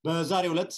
በዛሬው ዕለት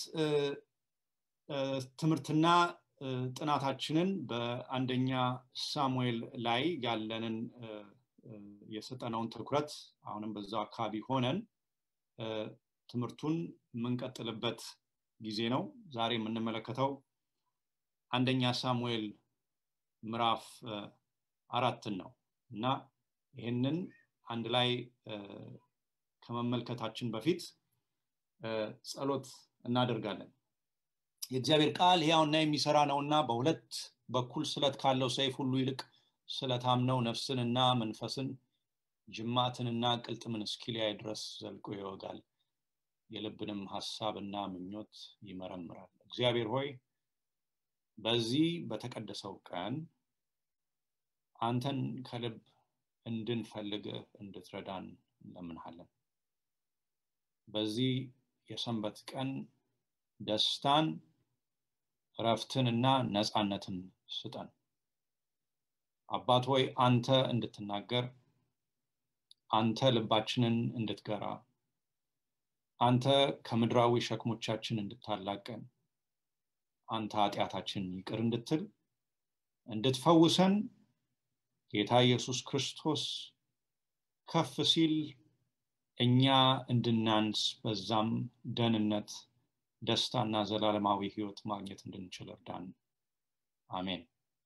ትምህርትና ጥናታችንን በአንደኛ ሳሙኤል ላይ ያለንን የሰጠነውን ትኩረት አሁንም በዛው አካባቢ ሆነን ትምህርቱን የምንቀጥልበት ጊዜ ነው ዛሬ የምንመለከተው አንደኛ ሳሙኤል ምዕራፍ አራትን ነው እና ይህንን አንድ ላይ ከመመልከታችን በፊት ጸሎት እናደርጋለን የእግዚአብሔር ቃል ሕያውና የሚሰራ ነውና በሁለት በኩል ስለት ካለው ሰይፍ ሁሉ ይልቅ ስለታምነው ነፍስንና መንፈስን ጅማትንና ቅልጥምን እስኪሊያይ ድረስ ዘልቆ ይወጋል የልብንም ሀሳብና ምኞት ይመረምራል እግዚአብሔር ሆይ በዚህ በተቀደሰው ቀን አንተን ከልብ እንድንፈልግህ እንድትረዳን እንለምንሃለን በዚህ የሰንበት ቀን ደስታን ረፍትንና ነፃነትን ስጠን አባት ሆይ አንተ እንድትናገር አንተ ልባችንን እንድትገራ አንተ ከምድራዊ ሸክሞቻችን እንድታላቀን አንተ ኃጢአታችን ይቅር እንድትል እንድትፈውሰን ጌታ ኢየሱስ ክርስቶስ ከፍ ሲል እኛ እንድናንስ በዛም ደህንነት ደስታና ዘላለማዊ ህይወት ማግኘት እንድንችል እርዳን አሜን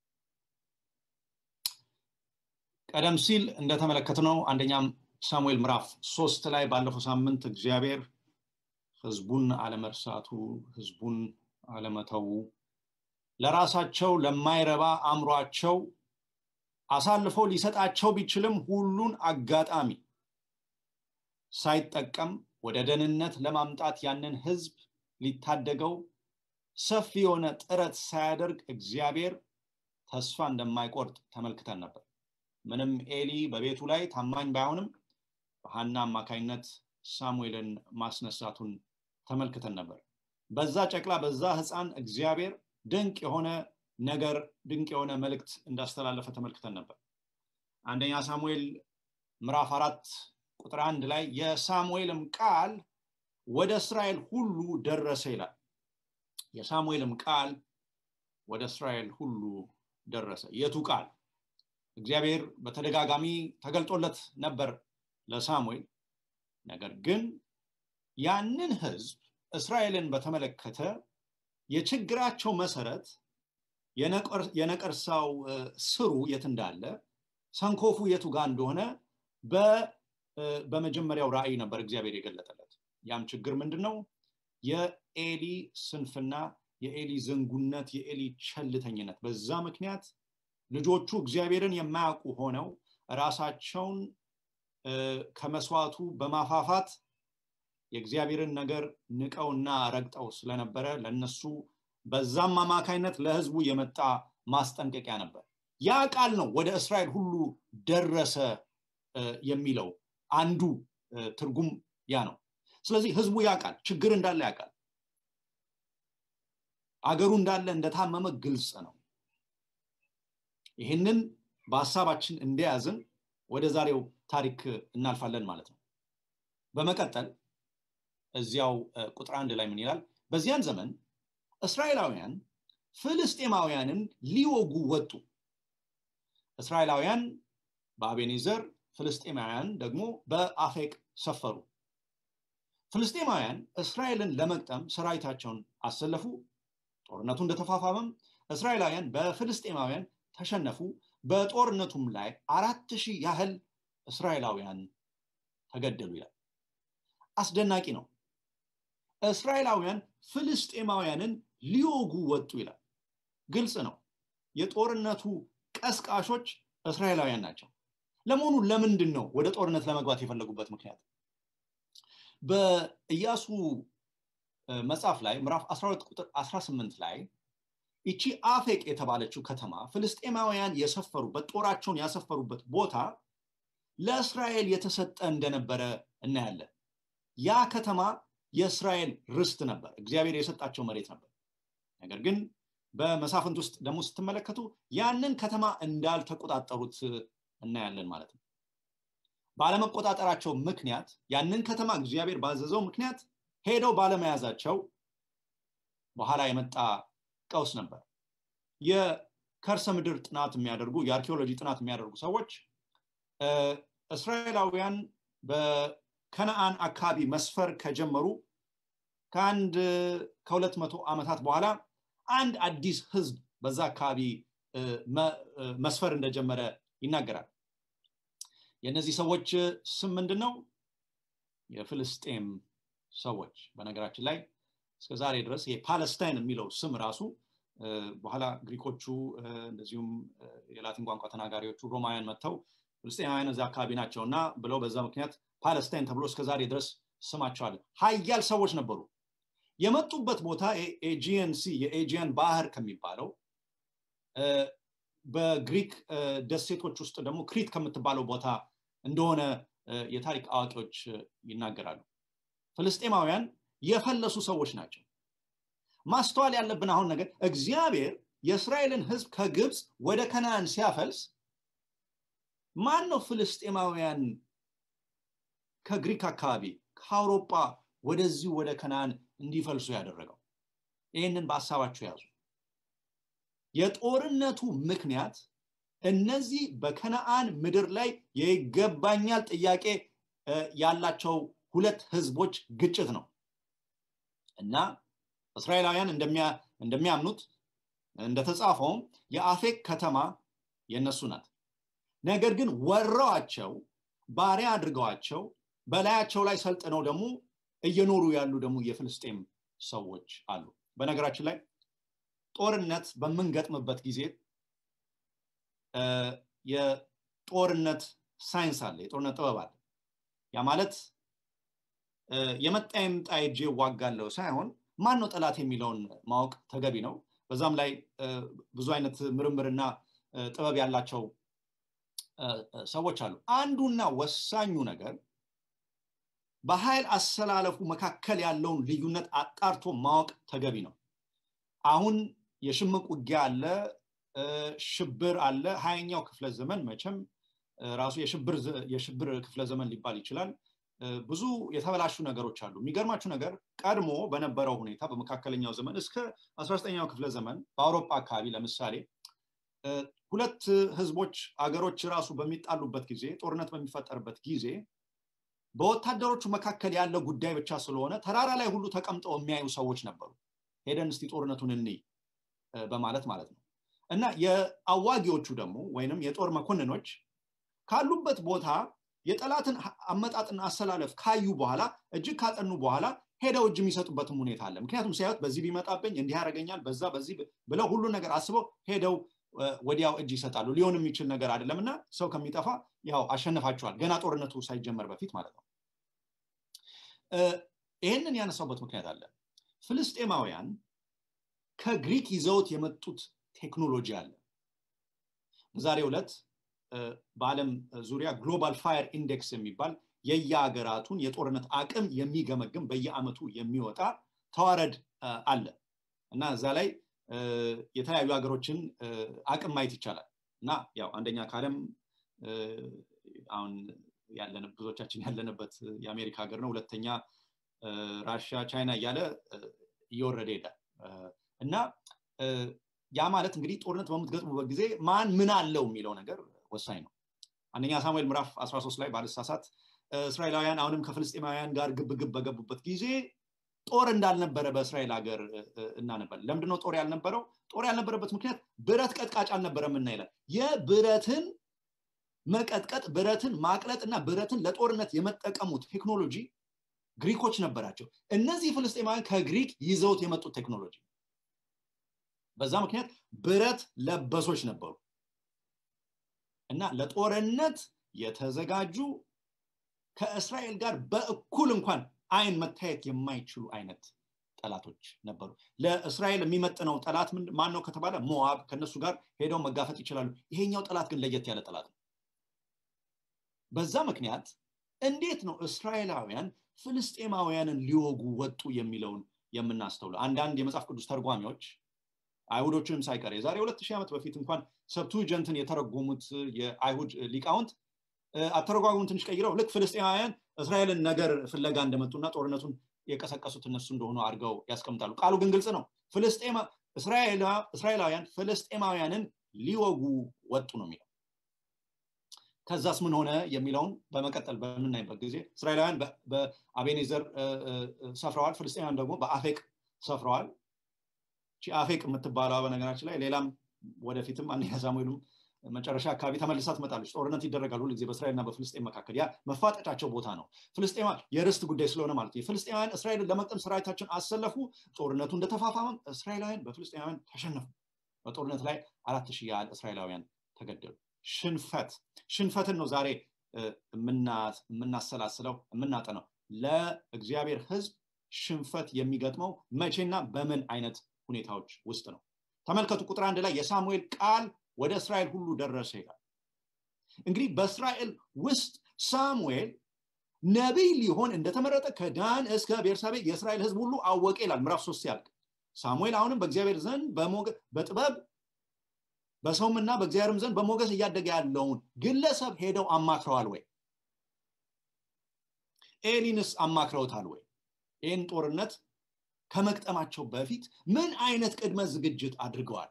ቀደም ሲል እንደተመለከትነው አንደኛም ሳሙኤል ምዕራፍ ሶስት ላይ ባለፈው ሳምንት እግዚአብሔር ህዝቡን አለመርሳቱ ህዝቡን አለመተዉ ለራሳቸው ለማይረባ አእምሯቸው አሳልፎ ሊሰጣቸው ቢችልም ሁሉን አጋጣሚ ሳይጠቀም ወደ ደህንነት ለማምጣት ያንን ህዝብ ሊታደገው ሰፊ የሆነ ጥረት ሳያደርግ እግዚአብሔር ተስፋ እንደማይቆርጥ ተመልክተን ነበር ምንም ኤሊ በቤቱ ላይ ታማኝ ባይሆንም በሀና አማካኝነት ሳሙኤልን ማስነሳቱን ተመልክተን ነበር በዛ ጨቅላ በዛ ህፃን እግዚአብሔር ድንቅ የሆነ ነገር ድንቅ የሆነ መልእክት እንዳስተላለፈ ተመልክተን ነበር አንደኛ ሳሙኤል ምዕራፍ አራት ቁጥር አንድ ላይ የሳሙኤልም ቃል ወደ እስራኤል ሁሉ ደረሰ ይላል የሳሙኤልም ቃል ወደ እስራኤል ሁሉ ደረሰ የቱ ቃል እግዚአብሔር በተደጋጋሚ ተገልጦለት ነበር ለሳሙኤል ነገር ግን ያንን ህዝብ እስራኤልን በተመለከተ የችግራቸው መሰረት የነቀርሳው ስሩ የት እንዳለ ሰንኮፉ የቱ ጋር እንደሆነ በመጀመሪያው ራእይ ነበር እግዚአብሔር የገለጠለት ያም ችግር ምንድን ነው የኤሊ ስንፍና የኤሊ ዝንጉነት የኤሊ ቸልተኝነት በዛ ምክንያት ልጆቹ እግዚአብሔርን የማያውቁ ሆነው ራሳቸውን ከመስዋዕቱ በማፋፋት የእግዚአብሔርን ነገር ንቀውና ረግጠው ስለነበረ ለነሱ በዛም አማካይነት ለህዝቡ የመጣ ማስጠንቀቂያ ነበር ያ ቃል ነው ወደ እስራኤል ሁሉ ደረሰ የሚለው አንዱ ትርጉም ያ ነው ስለዚህ ህዝቡ ያውቃል ችግር እንዳለ ያውቃል አገሩ እንዳለ እንደታመመ ግልጽ ነው ይህንን በሀሳባችን እንደያዝን ወደ ዛሬው ታሪክ እናልፋለን ማለት ነው በመቀጠል እዚያው ቁጥር አንድ ላይ ምን ይላል በዚያን ዘመን እስራኤላውያን ፍልስጤማውያንን ሊወጉ ወጡ እስራኤላውያን በአቤኔዘር ፍልስጤማውያን ደግሞ በአፌቅ ሰፈሩ ፍልስጤማውያን እስራኤልን ለመቅጠም ሰራዊታቸውን አሰለፉ ጦርነቱ እንደተፋፋመም እስራኤላውያን በፍልስጤማውያን ተሸነፉ በጦርነቱም ላይ አራት ሺህ ያህል እስራኤላውያን ተገደሉ ይላል አስደናቂ ነው እስራኤላውያን ፍልስጤማውያንን ሊወጉ ወጡ ይላል ግልጽ ነው የጦርነቱ ቀስቃሾች እስራኤላውያን ናቸው ለመሆኑ ለምንድን ነው ወደ ጦርነት ለመግባት የፈለጉበት ምክንያት በኢያሱ መጽሐፍ ላይ ምዕራፍ 12 ቁጥር 18 ላይ ይቺ አፌቅ የተባለችው ከተማ ፍልስጤማውያን የሰፈሩበት ጦራቸውን ያሰፈሩበት ቦታ ለእስራኤል የተሰጠ እንደነበረ እናያለን ያ ከተማ የእስራኤል ርስት ነበር እግዚአብሔር የሰጣቸው መሬት ነበር ነገር ግን በመሳፍንት ውስጥ ደግሞ ስትመለከቱ ያንን ከተማ እንዳልተቆጣጠሩት እናያለን ማለት ነው ባለመቆጣጠራቸው ምክንያት ያንን ከተማ እግዚአብሔር ባዘዘው ምክንያት ሄደው ባለመያዛቸው በኋላ የመጣ ቀውስ ነበር የከርሰ ምድር ጥናት የሚያደርጉ የአርኪኦሎጂ ጥናት የሚያደርጉ ሰዎች እስራኤላውያን በከነአን አካባቢ መስፈር ከጀመሩ ከአንድ ከሁለት መቶ ዓመታት በኋላ አንድ አዲስ ህዝብ በዛ አካባቢ መስፈር እንደጀመረ ይናገራል የእነዚህ ሰዎች ስም ምንድን ነው የፍልስጤም ሰዎች በነገራችን ላይ እስከ ዛሬ ድረስ የፓለስታይን የሚለው ስም ራሱ በኋላ ግሪኮቹ እንደዚሁም የላቲን ቋንቋ ተናጋሪዎቹ ሮማውያን መጥተው ፍልስጤማውያን እዚ አካባቢ ናቸው እና ብለው በዛ ምክንያት ፓለስታይን ተብሎ እስከ ዛሬ ድረስ ስማቸው አለ ሀያል ሰዎች ነበሩ የመጡበት ቦታ ኤጂየን ሲ የኤጂያን ባህር ከሚባለው በግሪክ ደሴቶች ውስጥ ደግሞ ክሪት ከምትባለው ቦታ እንደሆነ የታሪክ አዋቂዎች ይናገራሉ ፍልስጤማውያን የፈለሱ ሰዎች ናቸው ማስተዋል ያለብን አሁን ነገር እግዚአብሔር የእስራኤልን ህዝብ ከግብፅ ወደ ከነአን ሲያፈልስ ማን ነው ፍልስጤማውያን ከግሪክ አካባቢ ከአውሮጳ ወደዚሁ ወደ ከነአን እንዲፈልሱ ያደረገው ይህንን በሀሳባችሁ ያዙ የጦርነቱ ምክንያት እነዚህ በከነአን ምድር ላይ የይገባኛል ጥያቄ ያላቸው ሁለት ህዝቦች ግጭት ነው እና እስራኤላውያን እንደሚያምኑት እንደተጻፈውም የአፌክ ከተማ የእነሱ ናት ነገር ግን ወረዋቸው ባሪያ አድርገዋቸው በላያቸው ላይ ሰልጥነው ደግሞ እየኖሩ ያሉ ደግሞ የፍልስጤም ሰዎች አሉ በነገራችን ላይ ጦርነት በምንገጥምበት ጊዜ የጦርነት ሳይንስ አለ የጦርነት ጥበብ አለ ያ ማለት የመጣ የምጣ እጄ ዋጋለው ሳይሆን ማን ነው ጠላት የሚለውን ማወቅ ተገቢ ነው በዛም ላይ ብዙ አይነት ምርምርና ጥበብ ያላቸው ሰዎች አሉ አንዱና ወሳኙ ነገር በኃይል አሰላለፉ መካከል ያለውን ልዩነት አጣርቶ ማወቅ ተገቢ ነው አሁን የሽምቅ ውጊያ አለ ሽብር አለ ሀያኛው ክፍለ ዘመን መቼም ራሱ የሽብር ክፍለ ዘመን ሊባል ይችላል ብዙ የተበላሹ ነገሮች አሉ የሚገርማችሁ ነገር ቀድሞ በነበረው ሁኔታ በመካከለኛው ዘመን እስከ 19ኛው ክፍለ ዘመን በአውሮፓ አካባቢ ለምሳሌ ሁለት ህዝቦች አገሮች ራሱ በሚጣሉበት ጊዜ ጦርነት በሚፈጠርበት ጊዜ በወታደሮቹ መካከል ያለ ጉዳይ ብቻ ስለሆነ ተራራ ላይ ሁሉ ተቀምጠው የሚያዩ ሰዎች ነበሩ ሄደን እስቲ ጦርነቱን እንይ በማለት ማለት ነው እና የአዋጊዎቹ ደግሞ ወይንም የጦር መኮንኖች ካሉበት ቦታ የጠላትን አመጣጥና አሰላለፍ ካዩ በኋላ እጅግ ካጠኑ በኋላ ሄደው እጅ የሚሰጡበትም ሁኔታ አለ ምክንያቱም ሲያዩት በዚህ ቢመጣብኝ እንዲህ ያደረገኛል በዛ በዚህ ብለው ሁሉን ነገር አስበው ሄደው ወዲያው እጅ ይሰጣሉ ሊሆን የሚችል ነገር አይደለም እና ሰው ከሚጠፋ ያው አሸንፋቸዋል ገና ጦርነቱ ሳይጀመር በፊት ማለት ነው ይህንን ያነሳውበት ምክንያት አለ ፍልስጤማውያን ከግሪክ ይዘውት የመጡት ቴክኖሎጂ አለ በዛሬ ዕለት በአለም ዙሪያ ግሎባል ፋየር ኢንዴክስ የሚባል የየሀገራቱን የጦርነት አቅም የሚገመግም በየአመቱ የሚወጣ ተዋረድ አለ እና እዛ ላይ የተለያዩ ሀገሮችን አቅም ማየት ይቻላል እና ያው አንደኛ ከአለም አሁን ብዙዎቻችን ያለንበት የአሜሪካ ሀገር ነው ሁለተኛ ራሽያ ቻይና እያለ እየወረደ ይሄዳል እና ያ ማለት እንግዲህ ጦርነት በምትገጥሙበት ጊዜ ማን ምን አለው የሚለው ነገር ወሳኝ ነው አንደኛ ሳሙኤል ምዕራፍ 13 ላይ ባልሳሳት እስራኤላውያን አሁንም ከፍልስጤማውያን ጋር ግብ ግብ በገቡበት ጊዜ ጦር እንዳልነበረ በእስራኤል ሀገር እናነባል ለምንድነው ጦር ያልነበረው ጦር ያልነበረበት ምክንያት ብረት ቀጥቃጭ አልነበረም እና ይላል የብረትን መቀጥቀጥ ብረትን ማቅለጥ እና ብረትን ለጦርነት የመጠቀሙ ቴክኖሎጂ ግሪኮች ነበራቸው እነዚህ ፍልስጤማውያን ከግሪክ ይዘውት የመጡት ቴክኖሎጂ በዛ ምክንያት ብረት ለበሶች ነበሩ እና ለጦርነት የተዘጋጁ ከእስራኤል ጋር በእኩል እንኳን አይን መታየት የማይችሉ አይነት ጠላቶች ነበሩ ለእስራኤል የሚመጥነው ጠላት ማን ነው ከተባለ ሞዋብ ከነሱ ጋር ሄደው መጋፈጥ ይችላሉ ይሄኛው ጠላት ግን ለየት ያለ ጠላት ነው በዛ ምክንያት እንዴት ነው እስራኤላውያን ፍልስጤማውያንን ሊወጉ ወጡ የሚለውን የምናስተውለው አንዳንድ የመጽሐፍ ቅዱስ ተርጓሚዎች አይሁዶችንም ሳይቀር የዛሬ ሁለት ሺህ ዓመት በፊት እንኳን ሰብቱጀንትን የተረጎሙት የአይሁድ ሊቃውንት አተረጓጉም ትንሽ ቀይረው ልክ ፍልስጤማውያን እስራኤልን ነገር ፍለጋ እንደመጡና ጦርነቱን የቀሰቀሱት እነሱ እንደሆኑ አድርገው ያስቀምጣሉ ቃሉ ግን ግልጽ ነው እስራኤላውያን ፍልስጤማውያንን ሊወጉ ወጡ ነው የሚለው ከዛስ ምን ሆነ የሚለውን በመቀጠል በምናይበት ጊዜ እስራኤላውያን በአቤኔዘር ሰፍረዋል ፍልስጤማውያን ደግሞ በአፌቅ ሰፍረዋል አፌቅ የምትባለው በነገራችን ላይ ሌላም ወደፊትም አንደኛ ሳሙኤልም መጨረሻ አካባቢ ተመልሳ ትመጣለች ጦርነት ይደረጋል ሁሉ ጊዜ በእስራኤልና በፍልስጤን መካከል ያ መፋጠጫቸው ቦታ ነው ፍልስጤማ የርስት ጉዳይ ስለሆነ ማለት ነው ፍልስጤማውያን እስራኤልን ለመቅጠም ሰራዊታቸውን አሰለፉ ጦርነቱ እንደተፋፋመ እስራኤላውያን በፍልስጤማውያን ተሸነፉ በጦርነት ላይ አራት ሺህ ያህል እስራኤላውያን ተገደሉ ሽንፈት ሽንፈትን ነው ዛሬ የምናሰላስለው የምናጠነው ለእግዚአብሔር ህዝብ ሽንፈት የሚገጥመው መቼና በምን አይነት ሁኔታዎች ውስጥ ነው ተመልከቱ ቁጥር አንድ ላይ የሳሙኤል ቃል ወደ እስራኤል ሁሉ ደረሰ ይላል እንግዲህ በእስራኤል ውስጥ ሳሙኤል ነቢይ ሊሆን እንደተመረጠ ከዳን እስከ ቤርሳቤ የእስራኤል ህዝብ ሁሉ አወቀ ይላል ምዕራፍ ሶስት ያልቅ ሳሙኤል አሁንም በእግዚአብሔር ዘንድ በጥበብ በሰውምና በእግዚአብሔርም ዘንድ በሞገስ እያደገ ያለውን ግለሰብ ሄደው አማክረዋል ወይ ኤሊንስ አማክረውታል ወይ ይህን ጦርነት ከመቅጠማቸው በፊት ምን አይነት ቅድመ ዝግጅት አድርገዋል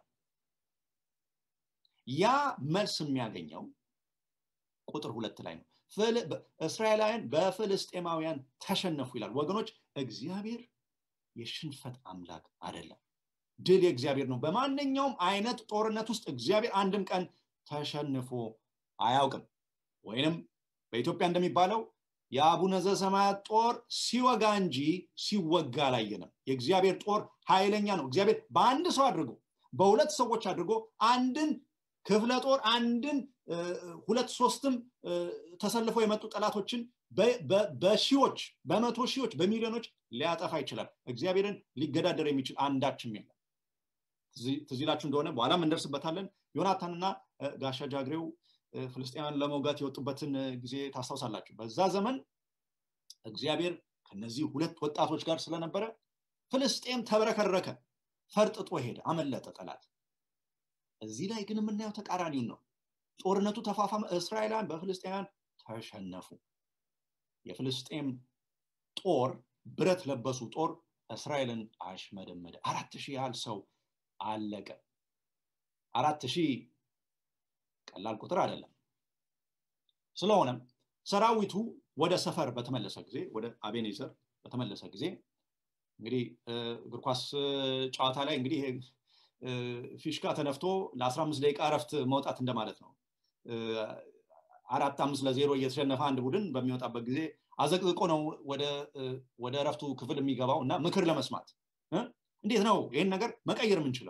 ያ መልስ የሚያገኘው ቁጥር ሁለት ላይ ነው እስራኤላውያን በፍልስጤማውያን ተሸነፉ ይላል ወገኖች እግዚአብሔር የሽንፈት አምላክ አይደለም ድል የእግዚአብሔር ነው በማንኛውም አይነት ጦርነት ውስጥ እግዚአብሔር አንድም ቀን ተሸንፎ አያውቅም ወይንም በኢትዮጵያ እንደሚባለው የአቡነ ዘሰማያት ጦር ሲወጋ እንጂ ሲወጋ አላየንም የእግዚአብሔር ጦር ኃይለኛ ነው እግዚአብሔር በአንድ ሰው አድርጎ በሁለት ሰዎች አድርጎ አንድን ክፍለ ጦር አንድን ሁለት ሶስትም ተሰልፈው የመጡ ጠላቶችን በሺዎች በመቶ ሺዎች በሚሊዮኖች ሊያጠፋ ይችላል እግዚአብሔርን ሊገዳደር የሚችል አንዳችም የለም ትዚላችሁ እንደሆነ በኋላም እንደርስበታለን ዮናታንና ጋሻ ጃግሬው ፍልስጤማን ለመውጋት የወጡበትን ጊዜ ታስታውሳላችሁ በዛ ዘመን እግዚአብሔር ከነዚህ ሁለት ወጣቶች ጋር ስለነበረ ፍልስጤም ተብረከረከ ፈርጥጦ ሄደ አመለጠ ጠላት እዚህ ላይ ግን የምናየው ተቃራኒውን ነው ጦርነቱ ተፋፋመ እስራኤላውያን በፍልስጤማውያን ተሸነፉ የፍልስጤም ጦር ብረት ለበሱ ጦር እስራኤልን አሽመደመደ አራት ሺህ ያህል ሰው አለቀ አራት ሺህ ቀላል ቁጥር አይደለም ስለሆነም ሰራዊቱ ወደ ሰፈር በተመለሰ ጊዜ ወደ አቤኔዘር በተመለሰ ጊዜ እንግዲህ እግር ኳስ ጨዋታ ላይ እንግዲህ ፊሽካ ተነፍቶ ለ15 ደቂቃ እረፍት መውጣት እንደማለት ነው አራት አምስት ለዜሮ እየተሸነፈ አንድ ቡድን በሚወጣበት ጊዜ አዘቅዝቆ ነው ወደ እረፍቱ ክፍል የሚገባው እና ምክር ለመስማት እንዴት ነው ይህን ነገር መቀየር የምንችለው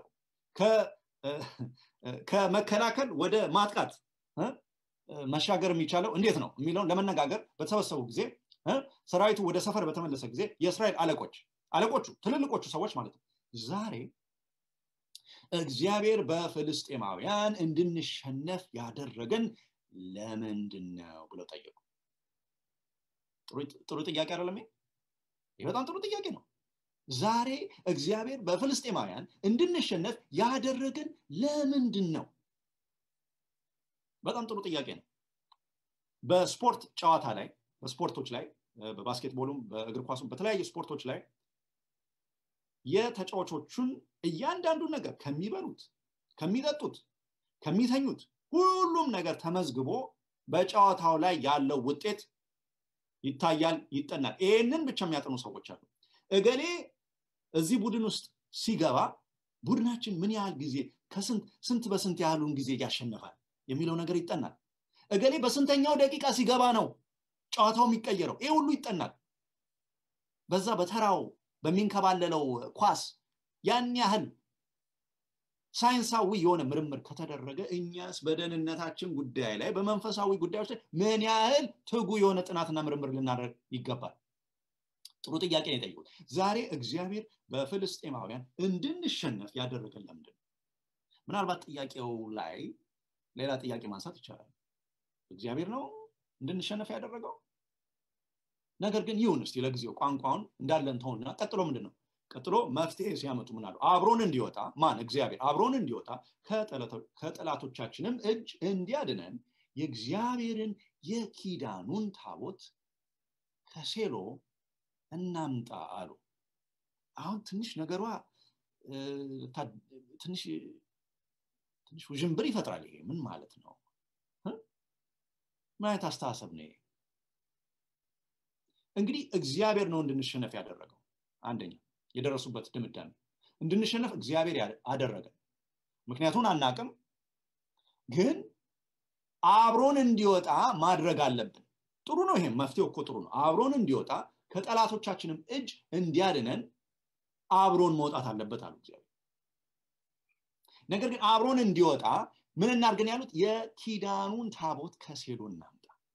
ከመከላከል ወደ ማጥቃት መሻገር የሚቻለው እንዴት ነው የሚለውን ለመነጋገር በተሰበሰቡ ጊዜ ሰራዊቱ ወደ ሰፈር በተመለሰ ጊዜ የእስራኤል አለቆች አለቆቹ ትልልቆቹ ሰዎች ማለት ነው ዛሬ እግዚአብሔር በፍልስጤማውያን እንድንሸነፍ ያደረገን ለምንድን ነው ብለው ጠየቁ ጥሩ ጥያቄ አይደለም ይህ በጣም ጥሩ ጥያቄ ነው ዛሬ እግዚአብሔር በፍልስጤማውያን እንድንሸነፍ ያደረገን ለምንድን ነው በጣም ጥሩ ጥያቄ ነው በስፖርት ጨዋታ ላይ በስፖርቶች ላይ በባስኬትቦሉም በእግር ኳሱም በተለያዩ ስፖርቶች ላይ የተጫዋቾቹን እያንዳንዱ ነገር ከሚበሉት ከሚጠጡት ከሚተኙት ሁሉም ነገር ተመዝግቦ በጨዋታው ላይ ያለው ውጤት ይታያል ይጠናል ይህንን ብቻ የሚያጠኑ ሰዎች አሉ እገሌ እዚህ ቡድን ውስጥ ሲገባ ቡድናችን ምን ያህል ጊዜ ከስንት በስንት ያህሉን ጊዜ ያሸንፋል የሚለው ነገር ይጠናል እገሌ በስንተኛው ደቂቃ ሲገባ ነው ጨዋታው የሚቀየረው ይህ ሁሉ ይጠናል በዛ በተራው በሚንከባለለው ኳስ ያን ያህል ሳይንሳዊ የሆነ ምርምር ከተደረገ እኛስ በደህንነታችን ጉዳይ ላይ በመንፈሳዊ ጉዳዮች ላይ ምን ያህል ትጉ የሆነ ጥናትና ምርምር ልናደርግ ይገባል ጥሩ ጥያቄ ነው የጠየቁት ዛሬ እግዚአብሔር በፍልስጤማውያን እንድንሸነፍ ያደረገን ለምንድን ምናልባት ጥያቄው ላይ ሌላ ጥያቄ ማንሳት ይቻላል እግዚአብሔር ነው እንድንሸነፍ ያደረገው ነገር ግን ይሁን እስቲ ለጊዜው ቋንቋውን እንዳለን ተውና ቀጥሎ ምንድን ነው ቀጥሎ መፍትሄ ሲያመጡ ምን አሉ አብሮን እንዲወጣ ማን እግዚአብሔር አብሮን እንዲወጣ ከጠላቶቻችንም እጅ እንዲያድነን የእግዚአብሔርን የኪዳኑን ታቦት ከሴሎ እናምጣ አሉ አሁን ትንሽ ነገሯ ትንሽ ትንሽ ውዥንብር ይፈጥራል ይሄ ምን ማለት ነው ምን አይነት አስተሳሰብ ነው እንግዲህ እግዚአብሔር ነው እንድንሸነፍ ያደረገው አንደኛ የደረሱበት ድምዳሜ እንድንሸነፍ እግዚአብሔር አደረገ ምክንያቱን አናቅም ግን አብሮን እንዲወጣ ማድረግ አለብን ጥሩ ነው ይሄም መፍትሄው እኮ ጥሩ ነው አብሮን እንዲወጣ ከጠላቶቻችንም እጅ እንዲያድነን አብሮን መውጣት አለበት አሉ እግዚአብሔር ነገር ግን አብሮን እንዲወጣ ምን እናድርገን ያሉት የኪዳኑን ታቦት ከሴሎ እናምጣ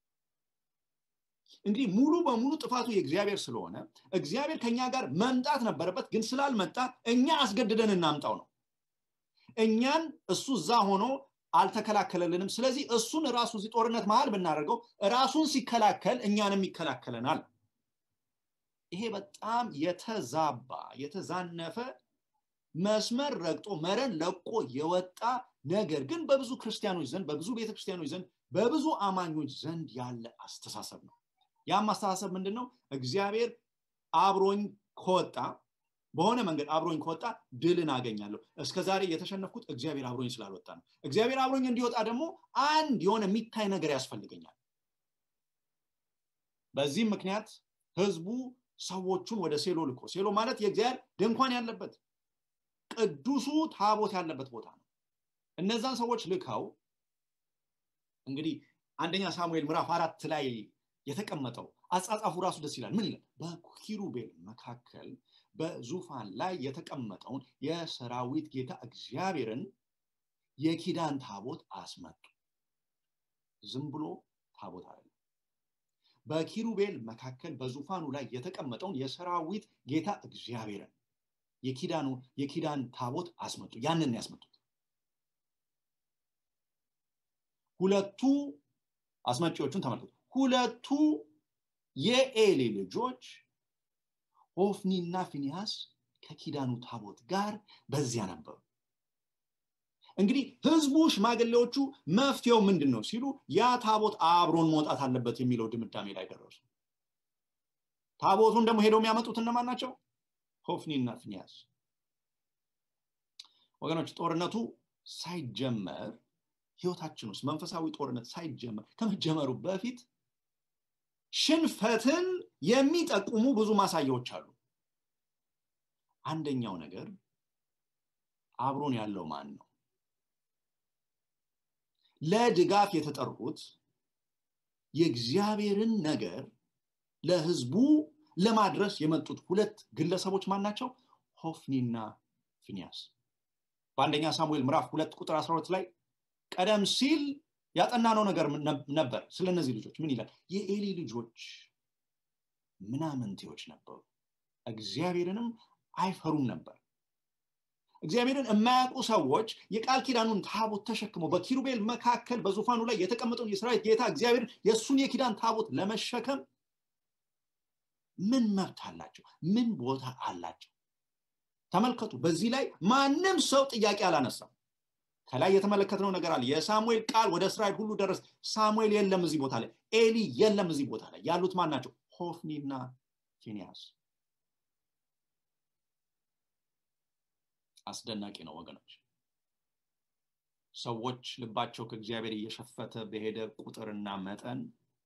እንግዲህ ሙሉ በሙሉ ጥፋቱ የእግዚአብሔር ስለሆነ እግዚአብሔር ከኛ ጋር መምጣት ነበረበት ግን ስላልመጣ እኛ አስገድደን እናምጣው ነው እኛን እሱ እዛ ሆኖ አልተከላከለልንም ስለዚህ እሱን ራሱ እዚህ ጦርነት መሀል ብናደርገው ራሱን ሲከላከል እኛንም ይከላከለናል ይሄ በጣም የተዛባ የተዛነፈ መስመር ረግጦ መረን ለቆ የወጣ ነገር ግን በብዙ ክርስቲያኖች ዘንድ በብዙ ቤተክርስቲያኖች ዘንድ በብዙ አማኞች ዘንድ ያለ አስተሳሰብ ነው ያም አስተሳሰብ ምንድን ነው እግዚአብሔር አብሮኝ ከወጣ በሆነ መንገድ አብሮኝ ከወጣ ድልን አገኛለሁ እስከ ዛሬ የተሸነፍኩት እግዚአብሔር አብሮኝ ስላልወጣ ነው እግዚአብሔር አብሮኝ እንዲወጣ ደግሞ አንድ የሆነ የሚታይ ነገር ያስፈልገኛል በዚህም ምክንያት ህዝቡ ሰዎቹን ወደ ሴሎ ልኮ ሴሎ ማለት የእግዚአብሔር ድንኳን ያለበት ቅዱሱ ታቦት ያለበት ቦታ ነው እነዛን ሰዎች ልከው እንግዲህ አንደኛ ሳሙኤል ምዕራፍ አራት ላይ የተቀመጠው አጻጻፉ ራሱ ደስ ይላል ምን ይላል በኪሩቤል መካከል በዙፋን ላይ የተቀመጠውን የሰራዊት ጌታ እግዚአብሔርን የኪዳን ታቦት አስመጡ ዝም ብሎ ታቦት አለ በኪሩቤል መካከል በዙፋኑ ላይ የተቀመጠውን የሰራዊት ጌታ እግዚአብሔርን የኪዳኑ የኪዳን ታቦት አስመጡ ያንን ያስመጡት ሁለቱ አስመጪዎቹን ተመልከቱ ሁለቱ የኤሊ ልጆች ሆፍኒና ፊኒያስ ከኪዳኑ ታቦት ጋር በዚያ ነበሩ እንግዲህ ህዝቡ ሽማግሌዎቹ መፍትሄው ምንድን ነው ሲሉ ያ ታቦት አብሮን መውጣት አለበት የሚለው ድምዳሜ ላይ ደረሱ ታቦቱን ደግሞ ሄደው የሚያመጡት እነማን ናቸው ሆፍኒና ፊኒያስ ወገኖች ጦርነቱ ሳይጀመር ህይወታችን ውስጥ መንፈሳዊ ጦርነት ሳይጀመር ከመጀመሩ በፊት ሽንፈትን የሚጠቁሙ ብዙ ማሳያዎች አሉ አንደኛው ነገር አብሮን ያለው ማን ነው ለድጋፍ የተጠሩት የእግዚአብሔርን ነገር ለህዝቡ ለማድረስ የመጡት ሁለት ግለሰቦች ማን ናቸው ሆፍኒና ፊኒያስ በአንደኛ ሳሙኤል ምዕራፍ ሁለት ቁጥር 12 ላይ ቀደም ሲል ያጠናነው ነገር ነበር ስለ እነዚህ ልጆች ምን ይላል የኤሊ ልጆች ምናምንቴዎች ነበሩ እግዚአብሔርንም አይፈሩም ነበር እግዚአብሔርን የማያውቁ ሰዎች የቃል ኪዳኑን ታቦት ተሸክመው በኪሩቤል መካከል በዙፋኑ ላይ የተቀመጠውን የሰራዊት ጌታ እግዚአብሔር የእሱን የኪዳን ታቦት ለመሸከም ምን መብት አላቸው ምን ቦታ አላቸው ተመልከቱ በዚህ ላይ ማንም ሰው ጥያቄ አላነሳም ከላይ የተመለከትነው ነገር አለ የሳሙኤል ቃል ወደ እስራኤል ሁሉ ደረስ ሳሙኤል የለም እዚህ ቦታ ላይ ኤሊ የለም እዚህ ቦታ ላይ ያሉት ማን ናቸው ሆፍኒና ፊኒያስ አስደናቂ ነው ወገኖች ሰዎች ልባቸው ከእግዚአብሔር እየሸፈተ በሄደ ቁጥርና መጠን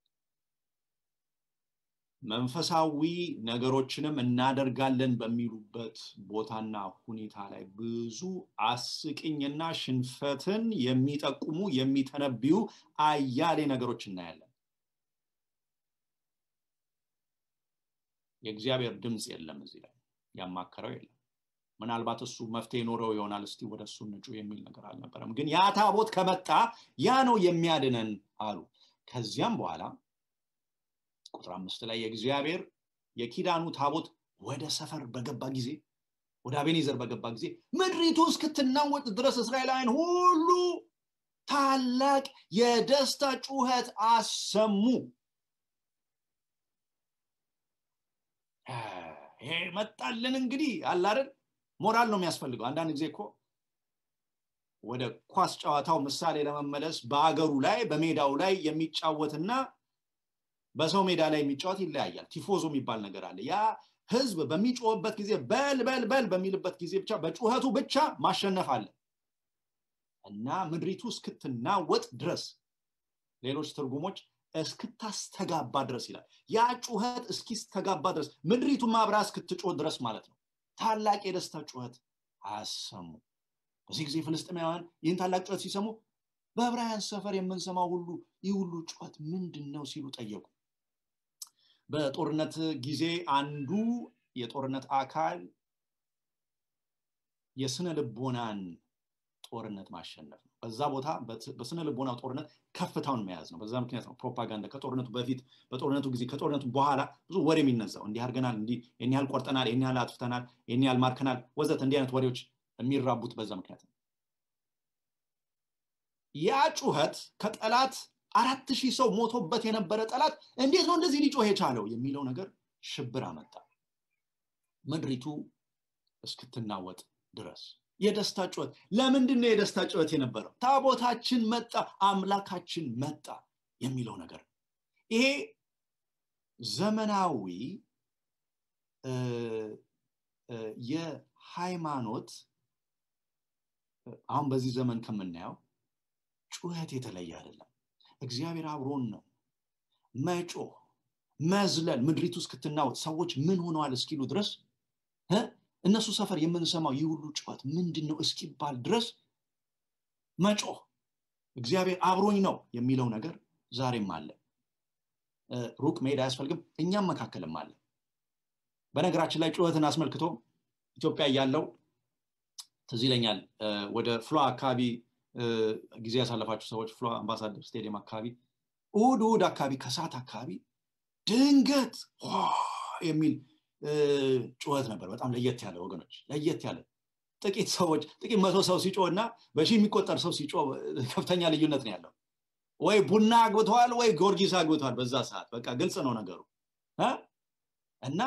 መንፈሳዊ ነገሮችንም እናደርጋለን በሚሉበት ቦታና ሁኔታ ላይ ብዙ አስቂኝና ሽንፈትን የሚጠቁሙ የሚተነብዩ አያሌ ነገሮች እናያለን የእግዚአብሔር ድምፅ የለም እዚህ ላይ ያማከረው የለም ምናልባት እሱ መፍትሄ ኖረው ይሆናል እስቲ ወደ እሱ ንጩ የሚል ነገር አልነበረም ግን ያ ታቦት ከመጣ ያ ነው የሚያድነን አሉ ከዚያም በኋላ ቁጥር አምስት ላይ የእግዚአብሔር የኪዳኑ ታቦት ወደ ሰፈር በገባ ጊዜ ወደ አቤኔዘር በገባ ጊዜ ምድሪቱ እስክትናወጥ ድረስ እስራኤላውያን ሁሉ ታላቅ የደስታ ጩኸት አሰሙ ይሄ መጣልን እንግዲህ አላረን ሞራል ነው የሚያስፈልገው አንዳንድ ጊዜ እኮ ወደ ኳስ ጨዋታው ምሳሌ ለመመለስ በአገሩ ላይ በሜዳው ላይ የሚጫወትና በሰው ሜዳ ላይ የሚጫወት ይለያያል ቲፎዞ የሚባል ነገር አለ ያ ህዝብ በሚጮህበት ጊዜ በል በል በል በሚልበት ጊዜ ብቻ በጩኸቱ ብቻ ማሸነፍ አለ እና ምድሪቱ እስክትናወጥ ድረስ ሌሎች ትርጉሞች እስክታስተጋባ ድረስ ይላል ያ ጩኸት እስኪስተጋባ ድረስ ምድሪቱ ማብራ እስክትጮህ ድረስ ማለት ነው ታላቅ የደስታ ጩኸት አያሰሙ በዚህ ጊዜ ፍልስጥማውያን ይህን ታላቅ ጩኸት ሲሰሙ በዕብራውያን ሰፈር የምንሰማው ሁሉ ይህ ሁሉ ጩኸት ምንድን ነው ሲሉ ጠየቁ በጦርነት ጊዜ አንዱ የጦርነት አካል የስነ ልቦናን ጦርነት ማሸነፍ ነው በዛ ቦታ በስነ ልቦና ጦርነት ከፍታውን መያዝ ነው በዛ ምክንያት ነው ፕሮፓጋንዳ ከጦርነቱ በፊት በጦርነቱ ጊዜ ከጦርነቱ በኋላ ብዙ ወሬ የሚነዛው እንዲህ አድርገናል እንዲህ ይህን ያህል ቆርጠናል ይህን ያህል አጥፍተናል ይህን ያህል ማርከናል ወዘት እንዲህ አይነት ወሬዎች የሚራቡት በዛ ምክንያት ነው ያ ጩኸት ከጠላት አራት ሺህ ሰው ሞቶበት የነበረ ጠላት እንዴት ነው እንደዚህ ሊጮህ የቻለው የሚለው ነገር ሽብር አመጣ ምድሪቱ እስክትናወጥ ድረስ የደስታ ጩኸት ለምንድን ነው የደስታ ጩኸት የነበረው ታቦታችን መጣ አምላካችን መጣ የሚለው ነገር ይሄ ዘመናዊ የሃይማኖት አሁን በዚህ ዘመን ከምናየው ጩኸት የተለየ አይደለም እግዚአብሔር አብሮን ነው መጮህ መዝለል ምድሪቱ እስክትናወጥ ሰዎች ምን ሆነዋል እስኪሉ ድረስ እነሱ ሰፈር የምንሰማው ይህ ሁሉ ጩኸት ምንድን ነው እስኪባል ድረስ መጮህ እግዚአብሔር አብሮኝ ነው የሚለው ነገር ዛሬም አለ ሩቅ መሄድ አያስፈልግም እኛም መካከልም አለ በነገራችን ላይ ጩኸትን አስመልክቶ ኢትዮጵያ ያለው ትዝ ይለኛል ወደ ፍሎ አካባቢ ጊዜ ያሳለፋችሁ ሰዎች ፍሎ አምባሳደር ስቴዲየም አካባቢ እሁድ እሁድ አካባቢ ከሰዓት አካባቢ ድንገት የሚል ጩኸት ነበር በጣም ለየት ያለ ወገኖች ለየት ያለ ጥቂት ሰዎች ጥቂት መቶ ሰው ሲጮ እና በሺህ የሚቆጠር ሰው ሲጮ ከፍተኛ ልዩነት ነው ያለው ወይ ቡና አግብተዋል ወይ ጊዮርጊስ አግብተዋል በዛ ሰዓት በቃ ግልጽ ነው ነገሩ እና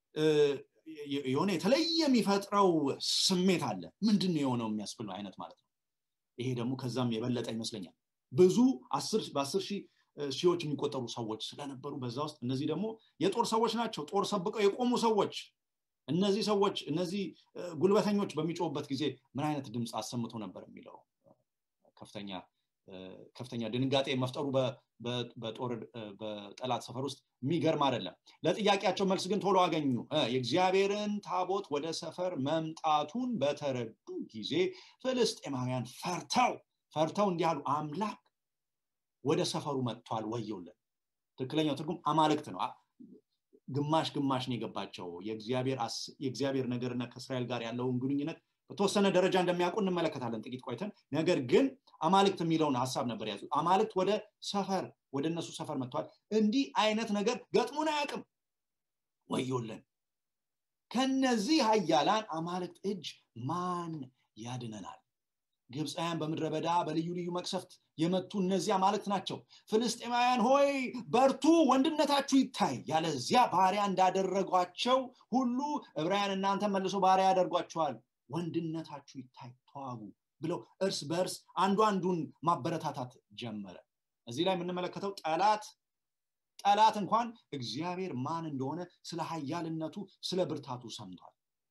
የሆነ የተለየ የሚፈጥረው ስሜት አለ ምንድን ነው የሆነው የሚያስብለው አይነት ማለት ነው ይሄ ደግሞ ከዛም የበለጠ ይመስለኛል ብዙ በአስር ሺህ ሺዎች የሚቆጠሩ ሰዎች ስለነበሩ በዛ ውስጥ እነዚህ ደግሞ የጦር ሰዎች ናቸው ጦር ሰብቀው የቆሙ ሰዎች እነዚህ ሰዎች እነዚህ ጉልበተኞች በሚጮሁበት ጊዜ ምን አይነት ድምፅ አሰምቶ ነበር የሚለው ከፍተኛ ከፍተኛ ድንጋጤ መፍጠሩ በጦር በጠላት ሰፈር ውስጥ የሚገርም አይደለም ለጥያቄያቸው መልስ ግን ቶሎ አገኙ የእግዚአብሔርን ታቦት ወደ ሰፈር መምጣቱን በተረዱ ጊዜ ፍልስጤማውያን ፈርተው ፈርተው እንዲህ አሉ አምላክ ወደ ሰፈሩ መጥቷል ወየውለን ትክክለኛው ትርጉም አማልክት ነው ግማሽ ግማሽ ነው የገባቸው የእግዚአብሔር ነገርና ከእስራኤል ጋር ያለውን ግንኙነት በተወሰነ ደረጃ እንደሚያውቁ እንመለከታለን ጥቂት ቆይተን ነገር ግን አማልክት የሚለውን ሀሳብ ነበር ያዙ አማልክት ወደ ሰፈር ወደ እነሱ ሰፈር መጥቷል እንዲህ አይነት ነገር ገጥሞን አያውቅም ወዮለን ከነዚህ ሀያላን አማልክት እጅ ማን ያድነናል ግብፃውያን በምድረ በዳ በልዩ ልዩ መቅሰፍት የመቱ እነዚህ አማልክት ናቸው ፍልስጤማውያን ሆይ በርቱ ወንድነታችሁ ይታይ ያለዚያ ባሪያ እንዳደረጓቸው ሁሉ ዕብራውያን እናንተ መልሶ ባሪያ ያደርጓቸዋል ወንድነታችሁ ይታይ ተዋጉ ብለው እርስ በእርስ አንዱ አንዱን ማበረታታት ጀመረ እዚህ ላይ የምንመለከተው ጠላት ጠላት እንኳን እግዚአብሔር ማን እንደሆነ ስለ ሀያልነቱ ስለ ብርታቱ ሰምቷል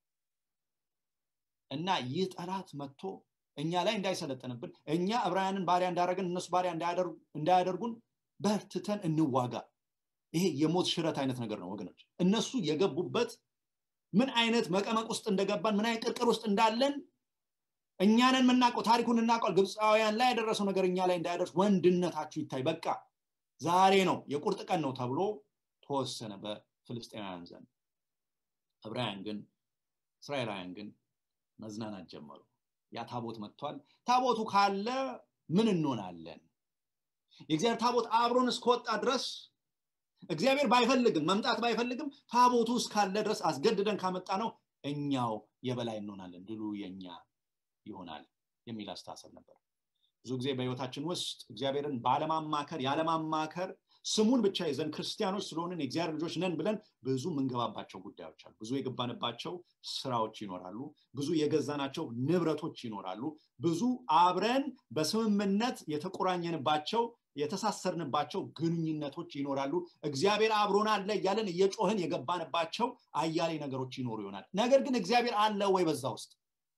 እና ይህ ጠላት መጥቶ እኛ ላይ እንዳይሰለጠንብን እኛ ዕብራውያንን ባሪያ እንዳደረግን እነሱ ባሪያ እንዳያደርጉን በርትተን እንዋጋ ይሄ የሞት ሽረት አይነት ነገር ነው ወገኖች እነሱ የገቡበት ምን አይነት መቀመቅ ውስጥ እንደገባን ምን አይነት ቅርቅር ውስጥ እንዳለን እኛንን የምናውቀው ታሪኩን እናውቀል ግብፃውያን ላይ ያደረሰው ነገር እኛ ላይ እንዳያደርስ ወንድነታችሁ ይታይ በቃ ዛሬ ነው የቁርጥ ቀን ነው ተብሎ ተወሰነ በፍልስጤናውያን ዘንድ ዕብራውያን ግን እስራኤላውያን ግን መዝናናት ጀመሩ ያ ታቦት መጥቷል ታቦቱ ካለ ምን እንሆናለን የእግዚአብሔር ታቦት አብሮን እስከወጣ ድረስ እግዚአብሔር ባይፈልግም መምጣት ባይፈልግም ታቦቱ እስካለ ድረስ አስገድደን ካመጣ ነው እኛው የበላይ እንሆናለን ድሉ የኛ ይሆናል የሚል አስተሳሰብ ነበር ብዙ ጊዜ በህይወታችን ውስጥ እግዚአብሔርን ባለማማከር ያለማማከር ስሙን ብቻ ይዘን ክርስቲያኖች ስለሆንን የእግዚአብሔር ልጆች ነን ብለን ብዙ የምንገባባቸው ጉዳዮች አሉ ብዙ የገባንባቸው ስራዎች ይኖራሉ ብዙ የገዛናቸው ንብረቶች ይኖራሉ ብዙ አብረን በስምምነት የተቆራኘንባቸው የተሳሰርንባቸው ግንኙነቶች ይኖራሉ እግዚአብሔር አብሮን አለ እያለን እየጮህን የገባንባቸው አያሌ ነገሮች ይኖሩ ይሆናል ነገር ግን እግዚአብሔር አለ ወይ በዛ ውስጥ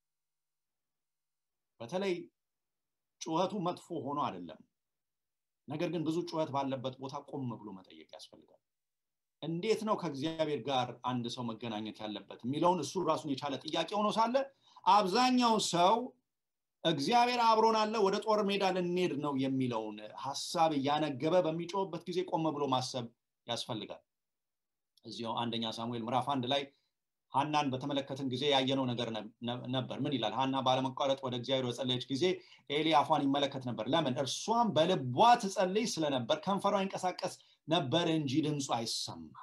በተለይ ጩኸቱ መጥፎ ሆኖ አይደለም ነገር ግን ብዙ ጩኸት ባለበት ቦታ ቆም ብሎ መጠየቅ ያስፈልጋል እንዴት ነው ከእግዚአብሔር ጋር አንድ ሰው መገናኘት ያለበት የሚለውን እሱ ራሱን የቻለ ጥያቄ ሆኖ ሳለ አብዛኛው ሰው እግዚአብሔር አብሮን አለ ወደ ጦር ሜዳ ልንሄድ ነው የሚለውን ሀሳብ እያነገበ በሚጮህበት ጊዜ ቆም ብሎ ማሰብ ያስፈልጋል እዚያው አንደኛ ሳሙኤል ምዕራፍ አንድ ላይ ሀናን በተመለከትን ጊዜ ያየነው ነገር ነበር ምን ይላል ሀና ባለመቋረጥ ወደ እግዚአብሔር በጸለየች ጊዜ ኤሊ አፏን ይመለከት ነበር ለምን እርሷም በልቧ ትጸልይ ስለነበር ከንፈሯ ይንቀሳቀስ ነበር እንጂ ድምፁ አይሰማም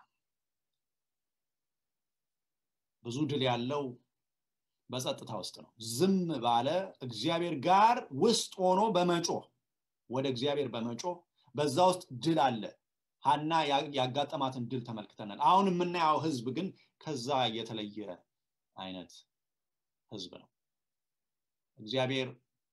ብዙ ድል ያለው በጸጥታ ውስጥ ነው ዝም ባለ እግዚአብሔር ጋር ውስጥ ሆኖ በመጮህ ወደ እግዚአብሔር በመጮህ በዛ ውስጥ ድል አለ ሀና ያጋጠማትን ድል ተመልክተናል አሁን የምናየው ህዝብ ግን ከዛ የተለየ አይነት ህዝብ ነው እግዚአብሔር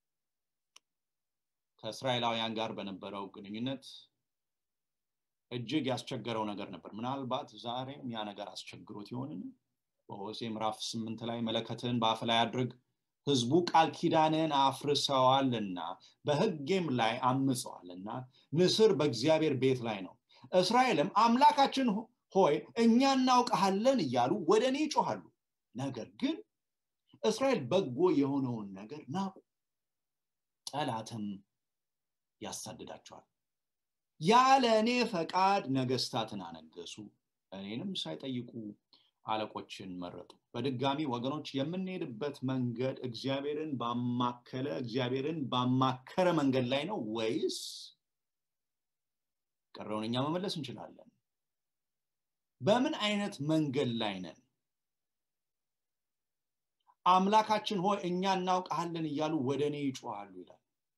ከእስራኤላውያን ጋር በነበረው ግንኙነት እጅግ ያስቸገረው ነገር ነበር ምናልባት ዛሬም ያ ነገር አስቸግሮት ይሆንን በሆሴ ምዕራፍ ስምንት ላይ መለከትን በአፍ ላይ አድርግ ህዝቡ ቃል ኪዳንን አፍርሰዋልና በህጌም ላይ አምፀዋልና ንስር በእግዚአብሔር ቤት ላይ ነው እስራኤልም አምላካችን ሆይ እኛ እናውቀሃለን እያሉ ወደ እኔ ይጮሃሉ ነገር ግን እስራኤል በጎ የሆነውን ነገር ናቁ ጠላትም ያሳድዳቸዋል ያለ እኔ ፈቃድ ነገስታትን አነገሱ እኔንም ሳይጠይቁ አለቆችን መረጡ በድጋሚ ወገኖች የምንሄድበት መንገድ እግዚአብሔርን ባማከለ እግዚአብሔርን ባማከረ መንገድ ላይ ነው ወይስ ቀረውን እኛ መመለስ እንችላለን በምን አይነት መንገድ ላይ ነን አምላካችን ሆይ እኛ እናውቃለን እያሉ ወደ እኔ ይጮሃሉ ይላል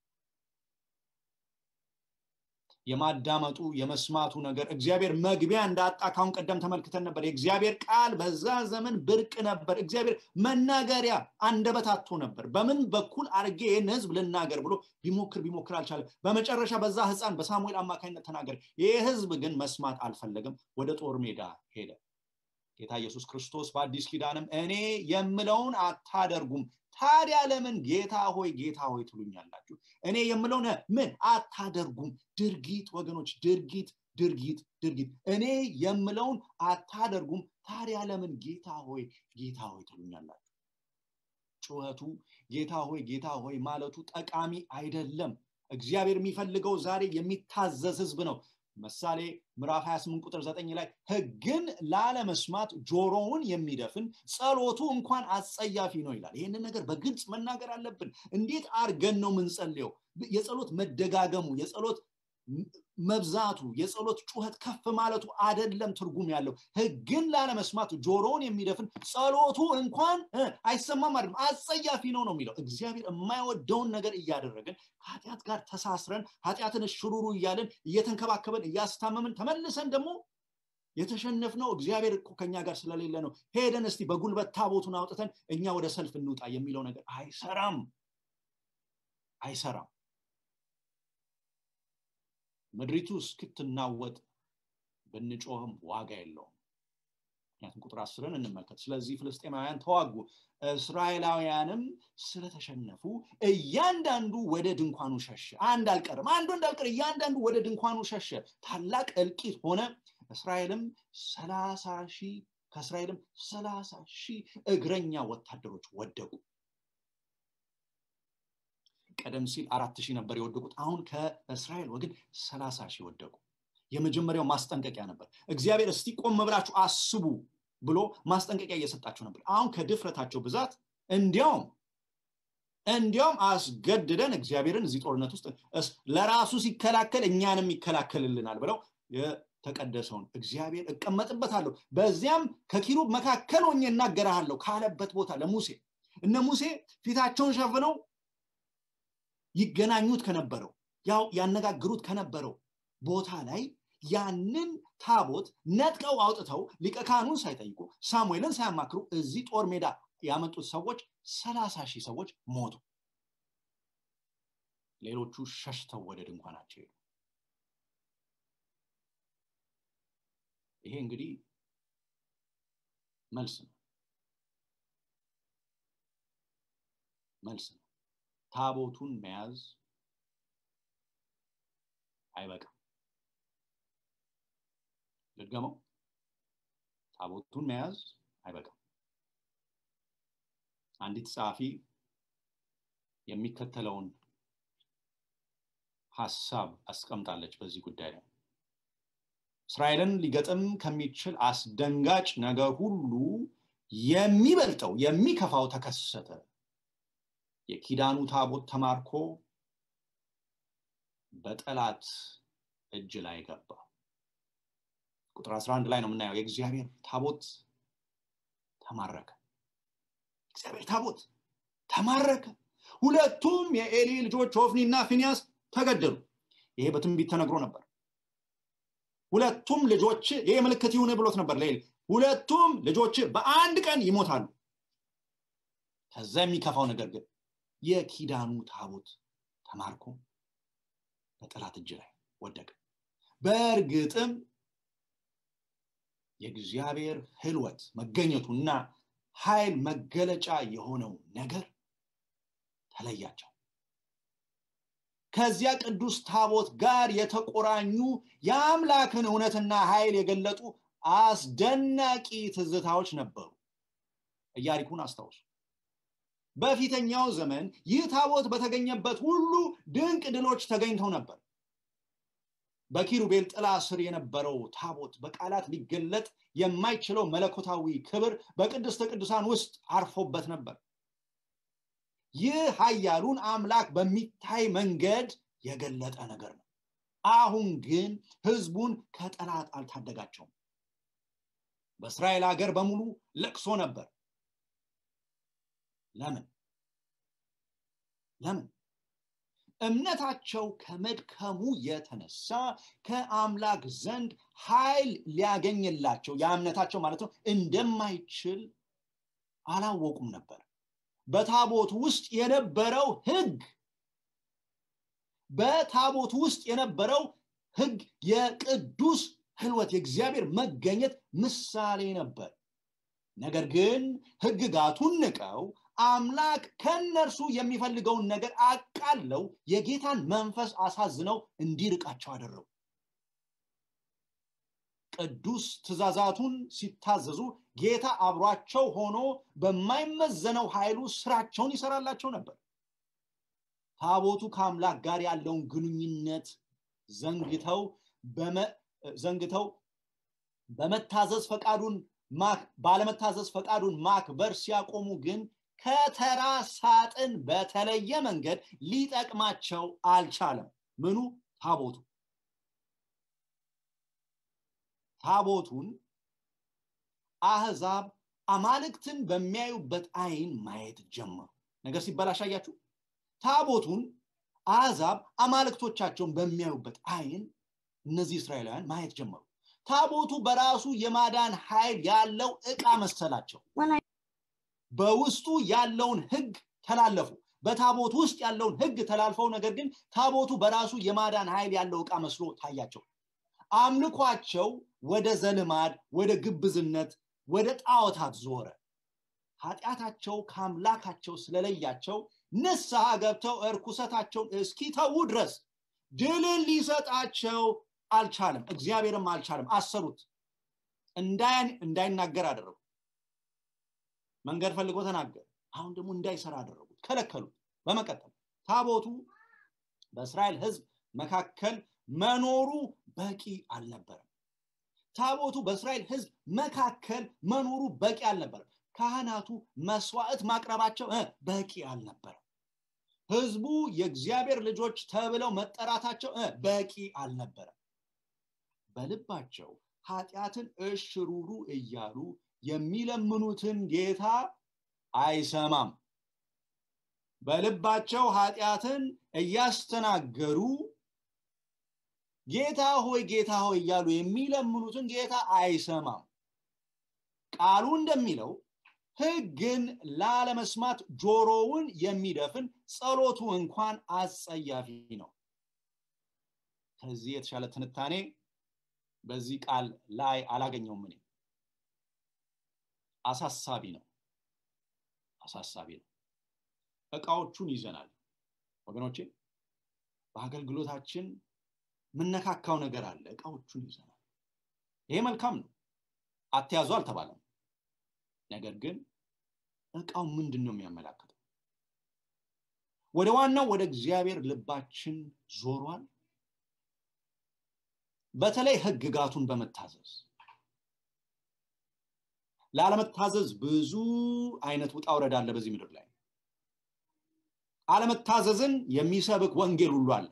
የማዳመጡ የመስማቱ ነገር እግዚአብሔር መግቢያ እንዳጣ ካሁን ቀደም ተመልክተን ነበር የእግዚአብሔር ቃል በዛ ዘመን ብርቅ ነበር እግዚአብሔር መናገሪያ አንደበት አጥቶ ነበር በምን በኩል አርጌ ይህን ህዝብ ልናገር ብሎ ቢሞክር ቢሞክር አልቻለም በመጨረሻ በዛ ህፃን በሳሙኤል አማካኝነት ተናገር ይህ ህዝብ ግን መስማት አልፈለገም ወደ ጦር ሜዳ ሄደ ጌታ ኢየሱስ ክርስቶስ በአዲስ ኪዳንም እኔ የምለውን አታደርጉም ታዲያ ለምን ጌታ ሆይ ጌታ ሆይ ትሉኛላችሁ እኔ የምለውን ምን አታደርጉም ድርጊት ወገኖች ድርጊት ድርጊት ድርጊት እኔ የምለውን አታደርጉም ታዲያ ለምን ጌታ ሆይ ጌታ ሆይ ትሉኛላችሁ ጩኸቱ ጌታ ሆይ ጌታ ሆይ ማለቱ ጠቃሚ አይደለም እግዚአብሔር የሚፈልገው ዛሬ የሚታዘዝ ህዝብ ነው ምሳሌ ምዕራፍ 28 ቁጥር 9 ላይ ህግን ላለመስማት ጆሮውን የሚደፍን ጸሎቱ እንኳን አጸያፊ ነው ይላል ይህንን ነገር በግልጽ መናገር አለብን እንዴት አርገን ነው ምንጸልየው የጸሎት መደጋገሙ የጸሎት መብዛቱ የጸሎት ጩኸት ከፍ ማለቱ አደለም ትርጉም ያለው ህግን ላለመስማት ጆሮውን የሚደፍን ጸሎቱ እንኳን አይሰማም አይደለም አጸያፊ ነው ነው የሚለው እግዚአብሔር የማይወደውን ነገር እያደረግን ከኃጢአት ጋር ተሳስረን ኃጢአትን ሽሩሩ እያለን እየተንከባከበን እያስታመምን ተመልሰን ደግሞ የተሸነፍነው እግዚአብሔር እኮ ከኛ ጋር ስለሌለ ነው ሄደን እስቲ በጉልበት ታቦቱን አውጥተን እኛ ወደ ሰልፍ እንውጣ የሚለው ነገር አይሰራም አይሰራም ምድሪቱ እስክትናወጥ ብንጮህም ዋጋ የለውም ምክንያቱም ቁጥር አስርን እንመልከት ስለዚህ ፍልስጤማውያን ተዋጉ እስራኤላውያንም ስለተሸነፉ እያንዳንዱ ወደ ድንኳኑ ሸሸ አንድ አልቀርም አንዱ እንዳልቀር እያንዳንዱ ወደ ድንኳኑ ሸሸ ታላቅ እልቂት ሆነ እስራኤልም ሰላሳ ሺህ ከእስራኤልም ሰላሳ ሺህ እግረኛ ወታደሮች ወደቁ ቀደም ሲል አራት ሺህ ነበር የወደቁት አሁን ከእስራኤል ወገን ሰላሳ ሺህ ወደቁ የመጀመሪያው ማስጠንቀቂያ ነበር እግዚአብሔር እስቲ ቆም ብላችሁ አስቡ ብሎ ማስጠንቀቂያ እየሰጣቸው ነበር አሁን ከድፍረታቸው ብዛት እንዲያውም እንዲያውም አስገድደን እግዚአብሔርን እዚህ ጦርነት ውስጥ ለራሱ ሲከላከል እኛንም ይከላከልልናል ብለው የተቀደሰውን እግዚአብሔር እቀመጥበታለሁ በዚያም ከኪሩብ መካከል ሆኜ እናገራሃለሁ ካለበት ቦታ ለሙሴ እነ ሙሴ ፊታቸውን ሸፍነው ይገናኙት ከነበረው ያው ያነጋግሩት ከነበረው ቦታ ላይ ያንን ታቦት ነጥቀው አውጥተው ሊቀ ካህኑን ሳይጠይቁ ሳሙኤልን ሳያማክሩ እዚህ ጦር ሜዳ ያመጡት ሰዎች ሰላሳ ሺህ ሰዎች ሞቱ ሌሎቹ ሸሽተው ወደ ድንኳናቸው ሄዱ ይሄ እንግዲህ መልስ ነው መልስ ነው ታቦቱን መያዝ አይበቃም ልድገመው ታቦቱን መያዝ አይበቃም አንዲት ጸሐፊ የሚከተለውን ሀሳብ አስቀምጣለች በዚህ ጉዳይ ላይ እስራኤልን ሊገጥም ከሚችል አስደንጋጭ ነገር ሁሉ የሚበልጠው የሚከፋው ተከሰተ የኪዳኑ ታቦት ተማርኮ በጠላት እጅ ላይ ገባ ቁጥር 11 ላይ ነው የምናየው የእግዚአብሔር ታቦት ተማረከ እግዚአብሔር ታቦት ተማረከ ሁለቱም የኤሊ ልጆች ኦፍኒና ፊኒያስ ተገደሉ ይሄ በትንቢት ተነግሮ ነበር ሁለቱም ልጆች ይሄ ምልክት ይሁን ብሎት ነበር ለኤሊ ሁለቱም ልጆች በአንድ ቀን ይሞታሉ ከዛ የሚከፋው ነገር ግን የኪዳኑ ታቦት ተማርኮ በጠላት እጅ ላይ ወደቀ በእርግጥም የእግዚአብሔር ህልወት መገኘቱና ኃይል መገለጫ የሆነው ነገር ተለያቸው ከዚያ ቅዱስ ታቦት ጋር የተቆራኙ የአምላክን እውነትና ኃይል የገለጡ አስደናቂ ትዝታዎች ነበሩ እያሪኩን አስታውሱ በፊተኛው ዘመን ይህ ታቦት በተገኘበት ሁሉ ድንቅ ድሎች ተገኝተው ነበር በኪሩቤል ጥላ ስር የነበረው ታቦት በቃላት ሊገለጥ የማይችለው መለኮታዊ ክብር በቅድስተ ቅዱሳን ውስጥ አርፎበት ነበር ይህ ሀያሉን አምላክ በሚታይ መንገድ የገለጠ ነገር ነው አሁን ግን ህዝቡን ከጠላት አልታደጋቸውም በእስራኤል ሀገር በሙሉ ለቅሶ ነበር ለምን ለምን እምነታቸው ከመድከሙ የተነሳ ከአምላክ ዘንድ ኃይል ሊያገኝላቸው የእምነታቸው ማለት ነው እንደማይችል አላወቁም ነበር በታቦት ውስጥ የነበረው ህግ በታቦት ውስጥ የነበረው ህግ የቅዱስ ህልወት የእግዚአብሔር መገኘት ምሳሌ ነበር ነገር ግን ህግጋቱን ንቀው አምላክ ከነርሱ የሚፈልገውን ነገር አቃለው የጌታን መንፈስ አሳዝነው እንዲርቃቸው አደረጉ ቅዱስ ትእዛዛቱን ሲታዘዙ ጌታ አብሯቸው ሆኖ በማይመዘነው ኃይሉ ስራቸውን ይሰራላቸው ነበር ታቦቱ ከአምላክ ጋር ያለውን ግንኙነት ዘንግተው ዘንግተው በመታዘዝ ፈቃዱን ባለመታዘዝ ፈቃዱን ማክበር ሲያቆሙ ግን ከተራ ሳጥን በተለየ መንገድ ሊጠቅማቸው አልቻለም ምኑ ታቦቱ ታቦቱን አህዛብ አማልክትን በሚያዩበት አይን ማየት ጀመሩ ነገር ሲበላሽ አያችሁ ታቦቱን አህዛብ አማልክቶቻቸውን በሚያዩበት አይን እነዚህ እስራኤላውያን ማየት ጀመሩ ታቦቱ በራሱ የማዳን ኃይል ያለው እቃ መሰላቸው በውስጡ ያለውን ህግ ተላለፉ በታቦት ውስጥ ያለውን ህግ ተላልፈው ነገር ግን ታቦቱ በራሱ የማዳን ኃይል ያለው እቃ መስሎ ታያቸው አምልኳቸው ወደ ዘልማድ ወደ ግብዝነት ወደ ጣዖታት ዞረ ኃጢአታቸው ከአምላካቸው ስለለያቸው ንስሐ ገብተው እርኩሰታቸውን እስኪተዉ ድረስ ድልን ሊሰጣቸው አልቻለም እግዚአብሔርም አልቻለም አሰሩት እንዳይናገር አደረጉ መንገድ ፈልጎ ተናገር አሁን ደግሞ እንዳይሰራ አደረጉት ከለከሉት በመቀጠል ታቦቱ በእስራኤል ህዝብ መካከል መኖሩ በቂ አልነበረም ታቦቱ በእስራኤል ህዝብ መካከል መኖሩ በቂ አልነበረም ካህናቱ መስዋዕት ማቅረባቸው በቂ አልነበረም ህዝቡ የእግዚአብሔር ልጆች ተብለው መጠራታቸው በቂ አልነበረም በልባቸው ኃጢአትን እሽሩሩ እያሉ የሚለምኑትን ጌታ አይሰማም በልባቸው ኃጢአትን እያስተናገሩ ጌታ ሆይ ጌታ ሆይ እያሉ የሚለምኑትን ጌታ አይሰማም ቃሉ እንደሚለው ህግን ላለመስማት ጆሮውን የሚደፍን ጸሎቱ እንኳን አጸያፊ ነው ከዚህ የተሻለ ትንታኔ በዚህ ቃል ላይ አላገኘውም እኔ አሳሳቢ ነው አሳሳቢ ነው እቃዎቹን ይዘናል ወገኖቼ በአገልግሎታችን ምነካካው ነገር አለ እቃዎቹን ይዘናል ይሄ መልካም ነው አትያዙ አልተባለም ነገር ግን እቃው ምንድን ነው የሚያመላክተው ወደ ዋናው ወደ እግዚአብሔር ልባችን ዞሯል በተለይ ህግጋቱን በመታዘዝ ላለመታዘዝ ብዙ አይነት ውጣ ውረድ አለ በዚህ ምድር ላይ አለመታዘዝን የሚሰብክ ወንጌል ሁሉ አለ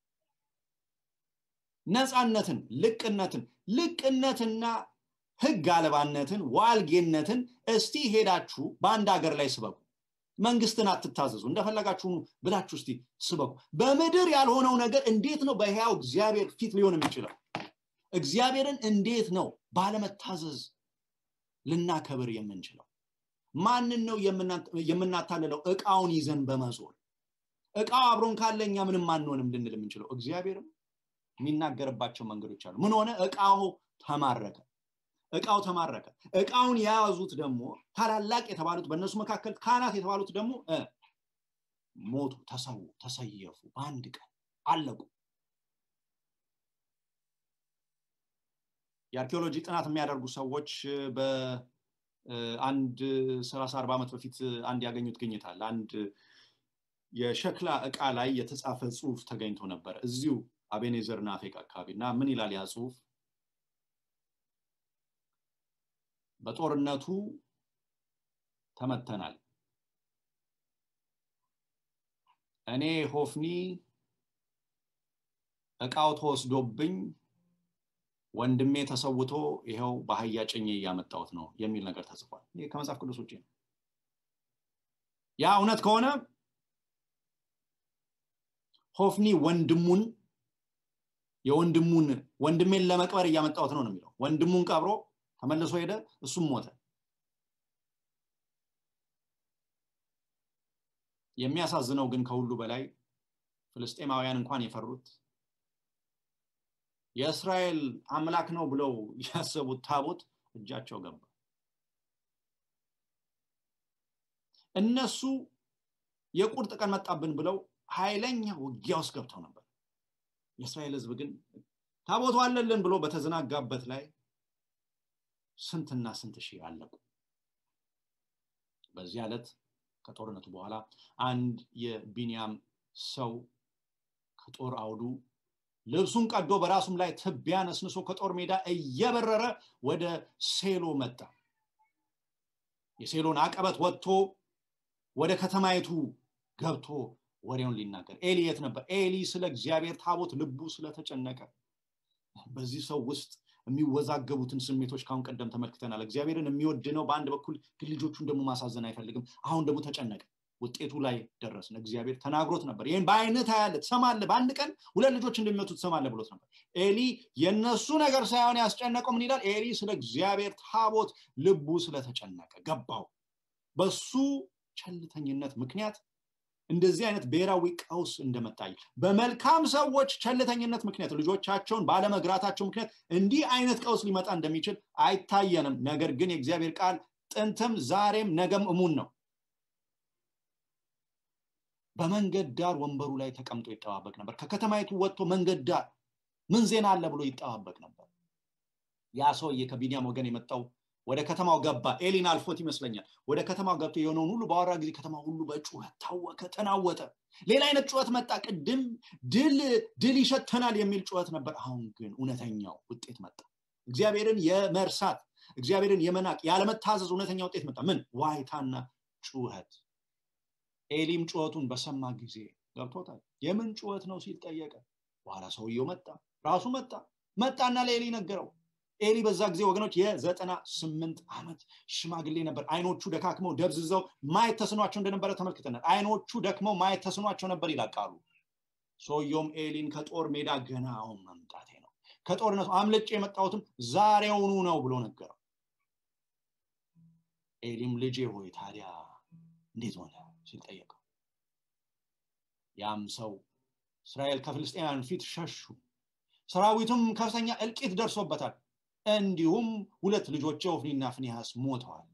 ነፃነትን ልቅነትን ልቅነትና ህግ አልባነትን ዋልጌነትን እስቲ ሄዳችሁ በአንድ ሀገር ላይ ስበኩ መንግስትን አትታዘዙ እንደፈለጋችሁ ብላችሁ እስቲ ስበኩ በምድር ያልሆነው ነገር እንዴት ነው በህያው እግዚአብሔር ፊት ሊሆን የሚችለው እግዚአብሔርን እንዴት ነው ባለመታዘዝ ልናከብር የምንችለው ማንን ነው የምናታልለው እቃውን ይዘን በመዞር እቃው አብሮን ካለ እኛ ምንም አንሆንም ልንል የምንችለው እግዚአብሔርም የሚናገርባቸው መንገዶች አሉ ምን ሆነ እቃው ተማረከ እቃው ተማረከ እቃውን የያዙት ደግሞ ታላላቅ የተባሉት በእነሱ መካከል ካህናት የተባሉት ደግሞ ሞቱ ተሰዉ ተሰየፉ በአንድ ቀን አለቁ የአርኪኦሎጂ ጥናት የሚያደርጉ ሰዎች በአንድ ሰላሳ አርባ ዓመት በፊት አንድ ያገኙት ግኝት አለ አንድ የሸክላ እቃ ላይ የተጻፈ ጽሁፍ ተገኝቶ ነበር እዚሁ አቤኔዘር ናፌቅ አካባቢ እና ምን ይላል ያ ጽሁፍ በጦርነቱ ተመተናል እኔ ሆፍኒ እቃው ተወስዶብኝ ወንድሜ ተሰውቶ ይኸው በአህያ ጭኜ እያመጣሁት ነው የሚል ነገር ተጽፏል ይህ ከመጽሐፍ ቅዱስ ውጭ ነው ያ እውነት ከሆነ ሆፍኒ ወንድሙን የወንድሙን ወንድሜን ለመቅበር እያመጣሁት ነው ነው የሚለው ወንድሙን ቀብሮ ተመልሶ ሄደ እሱም ሞተ የሚያሳዝነው ግን ከሁሉ በላይ ፍልስጤማውያን እንኳን የፈሩት የእስራኤል አምላክ ነው ብለው ያሰቡት ታቦት እጃቸው ገባ እነሱ የቁርጥ ቀን መጣብን ብለው ኃይለኛ ውጊያ ውስጥ ገብተው ነበር የእስራኤል ህዝብ ግን ታቦቱ አለልን ብሎ በተዘናጋበት ላይ ስንትና ስንት ሺህ አለቁ በዚህ ዕለት ከጦርነቱ በኋላ አንድ የቢንያም ሰው ከጦር አውዱ ልብሱን ቀዶ በራሱም ላይ ትቢያ ነስንሶ ከጦር ሜዳ እየበረረ ወደ ሴሎ መጣ የሴሎን አቀበት ወጥቶ ወደ ከተማይቱ ገብቶ ወሬውን ሊናገር ኤሊ የት ነበር ኤሊ ስለ እግዚአብሔር ታቦት ልቡ ስለተጨነቀ በዚህ ሰው ውስጥ የሚወዛገቡትን ስሜቶች ካሁን ቀደም ተመልክተናል እግዚአብሔርን የሚወድ ነው በአንድ በኩል ግን ልጆቹን ደግሞ ማሳዘን አይፈልግም አሁን ደግሞ ተጨነቀ ውጤቱ ላይ ደረስን እግዚአብሔር ተናግሮት ነበር ይህን በአይነት ያለ ትሰማለ በአንድ ቀን ሁለት ልጆች እንደሚመቱ ትሰማለ ብሎት ነበር ኤሊ የነሱ ነገር ሳይሆን ያስጨነቀው ምን ይላል ኤሊ ስለ እግዚአብሔር ታቦት ልቡ ስለተጨነቀ ገባው በሱ ቸልተኝነት ምክንያት እንደዚህ አይነት ብሔራዊ ቀውስ እንደመጣይ በመልካም ሰዎች ቸልተኝነት ምክንያት ልጆቻቸውን ባለመግራታቸው ምክንያት እንዲህ አይነት ቀውስ ሊመጣ እንደሚችል አይታየንም ነገር ግን የእግዚአብሔር ቃል ጥንትም ዛሬም ነገም እሙን ነው በመንገድ ዳር ወንበሩ ላይ ተቀምጦ ይጠባበቅ ነበር ከከተማይቱ ወጥቶ መንገድ ዳር ምን ዜና አለ ብሎ ይጠባበቅ ነበር ያ ሰውዬ ከቢኒያም ወገን የመጣው ወደ ከተማው ገባ ኤሊን አልፎት ይመስለኛል ወደ ከተማው ገብቶ የሆነውን ሁሉ በአወራ ጊዜ ከተማ ሁሉ በጩኸት ታወከ ተናወጠ ሌላ አይነት ጩኸት መጣ ቅድም ድል ድል ይሸተናል የሚል ጩኸት ነበር አሁን ግን እውነተኛው ውጤት መጣ እግዚአብሔርን የመርሳት እግዚአብሔርን የመናቅ ያለመታዘዝ እውነተኛ ውጤት መጣ ምን ዋይታና ጩኸት ኤሊም ጩኸቱን በሰማ ጊዜ ገብቶታል የምን ጩኸት ነው ሲል ጠየቀ በኋላ ሰውየው መጣ ራሱ መጣ መጣና ለኤሊ ነገረው ኤሊ በዛ ጊዜ ወገኖች የዘጠና ስምንት ዓመት ሽማግሌ ነበር አይኖቹ ደካክመው ደብዝዘው ማየት ተስኗቸው እንደነበረ ተመልክተናል አይኖቹ ደክመው ማየት ተስኗቸው ነበር ይላቃሉ ሰውየውም ኤሊን ከጦር ሜዳ ገና አሁን መምጣቴ ነው ከጦርነቱ አምልጭ የመጣሁትም ዛሬውኑ ነው ብሎ ነገረው ኤሊም ልጄ ሆይ ታዲያ እንዴት ሆነ ሲል ጠየቀው ያም ሰው እስራኤል ከፍልስጤናውያን ፊት ሸሹ ሰራዊቱም ከፍተኛ እልቂት ደርሶበታል እንዲሁም ሁለት ልጆች ኦፍኒና ፍኒሃስ ሞተዋል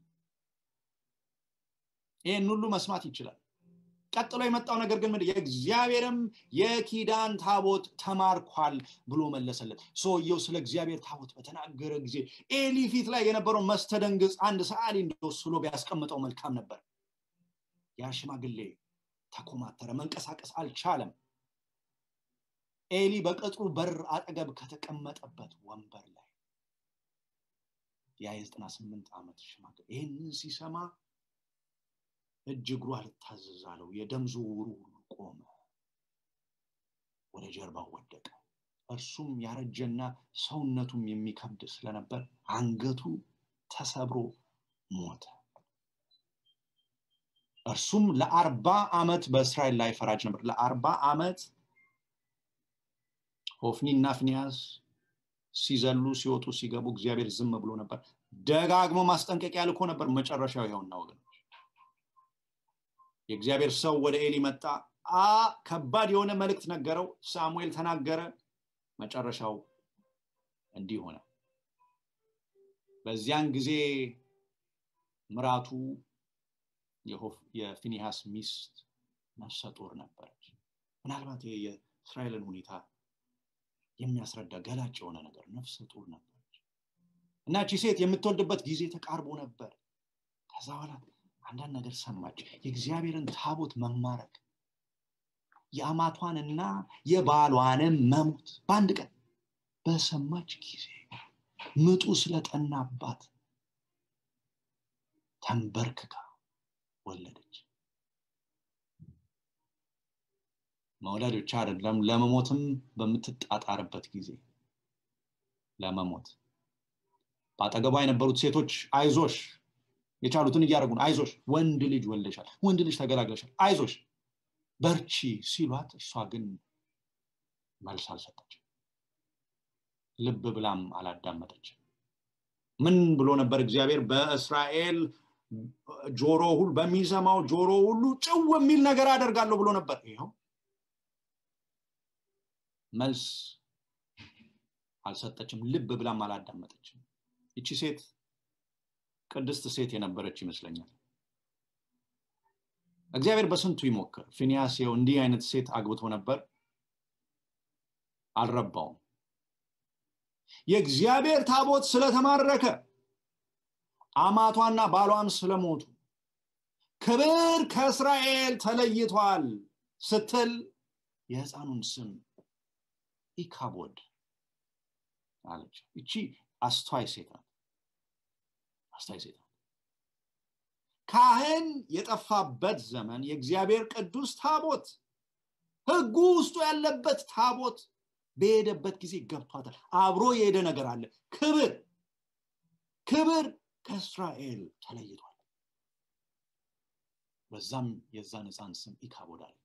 ይህን ሁሉ መስማት ይችላል ቀጥሎ የመጣው ነገር ግን ምንድን የእግዚአብሔርም የኪዳን ታቦት ተማርኳል ብሎ መለሰለት ሰውየው ስለ እግዚአብሔር ታቦት በተናገረ ጊዜ ኤሊ ፊት ላይ የነበረው መስተደንግጽ አንድ ሰዓሊ እንደወስሎ ቢያስቀምጠው መልካም ነበር ያ ሽማግሌ ተኮማተረ መንቀሳቀስ አልቻለም ኤሊ በቅጥሩ በር አጠገብ ከተቀመጠበት ወንበር ላይ ያ የዘጠና ስምንት ዓመት ሽማግሌ ይህንን ሲሰማ እጅ እግሩ አልታዘዝ አለው የደም ዝውውሩ ሁሉ ቆመ ወደ ጀርባው ወደቀ እርሱም ያረጀና ሰውነቱም የሚከብድ ስለነበር አንገቱ ተሰብሮ ሞተ እርሱም ለአርባ ዓመት በእስራኤል ላይ ፈራጅ ነበር ለአርባ ዓመት ሆፍኒና ፍኒያስ ሲዘሉ ሲወጡ ሲገቡ እግዚአብሔር ዝም ብሎ ነበር ደጋግሞ ማስጠንቀቂያ ልኮ ነበር መጨረሻው ይኸውና ወገኖች የእግዚአብሔር ሰው ወደ ኤሊ መጣ አ ከባድ የሆነ መልእክት ነገረው ሳሙኤል ተናገረ መጨረሻው እንዲህ ሆነ በዚያን ጊዜ ምራቱ የፊኒሃስ ሚስት ነፍሰ ጡር ነበረች ምናልባት የእስራኤልን ሁኔታ የሚያስረዳ ገላጭ የሆነ ነገር ነፍሰ ጡር ነበረች እና ቺ ሴት የምትወልድበት ጊዜ ተቃርቦ ነበር ከዛ በኋላ አንዳንድ ነገር ሰማች የእግዚአብሔርን ታቦት መማረክ የአማቷንና የባሏንም መሞት በአንድ ቀን በሰማች ጊዜ ምጡ ስለጠናባት ተንበርክካ ወለደች መውለድ ብቻ አይደለም ለመሞትም በምትጣጣርበት ጊዜ ለመሞት በአጠገቧ የነበሩት ሴቶች አይዞሽ የቻሉትን እያደረጉ ነው አይዞሽ ወንድ ልጅ ወልደሻል ወንድ ልጅ ተገላግለሻል አይዞሽ በርቺ ሲሏት እሷ ግን መልስ አልሰጠች ልብ ብላም አላዳመጠች ምን ብሎ ነበር እግዚአብሔር በእስራኤል ጆሮ ሁሉ በሚሰማው ጆሮ ሁሉ ጭው የሚል ነገር አደርጋለሁ ብሎ ነበር ይኸው መልስ አልሰጠችም ልብ ብላም አላዳመጠችም ይቺ ሴት ቅድስት ሴት የነበረች ይመስለኛል እግዚአብሔር በስንቱ ይሞክር ፊኒያስ ው እንዲህ አይነት ሴት አግብቶ ነበር አልረባውም የእግዚአብሔር ታቦት ስለተማረከ አማቷና ባሏም ስለሞቱ ክብር ከእስራኤል ተለይቷል ስትል የህፃኑን ስም ኢካቦድ አለች እቺ አስተዋይ ሴት ናት አስተዋይ ሴት ናት ካህን የጠፋበት ዘመን የእግዚአብሔር ቅዱስ ታቦት ህጉ ውስጡ ያለበት ታቦት በሄደበት ጊዜ ገብቷታል አብሮ የሄደ ነገር አለ ክብር ክብር ከእስራኤል ተለይቷል በዛም የዛን ህፃን ስም ኢካቦድ አለች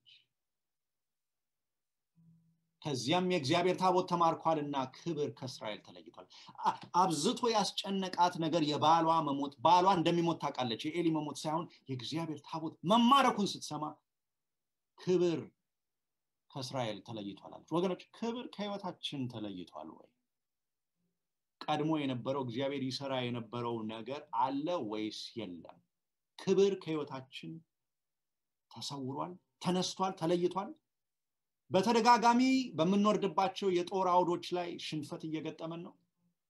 ከዚያም የእግዚአብሔር ታቦት ተማርኳልና ክብር ከእስራኤል ተለይቷል አብዝቶ ያስጨነቃት ነገር የባሏ መሞት ባሏ እንደሚሞት ታውቃለች የኤሊ መሞት ሳይሆን የእግዚአብሔር ታቦት መማረኩን ስትሰማ ክብር ከእስራኤል ተለይቷል አለች ወገኖች ክብር ከህይወታችን ተለይቷል ወይ ቀድሞ የነበረው እግዚአብሔር ይሰራ የነበረው ነገር አለ ወይስ የለም ክብር ከህይወታችን ተሰውሯል ተነስቷል ተለይቷል በተደጋጋሚ በምንወርድባቸው የጦር አውዶች ላይ ሽንፈት እየገጠመን ነው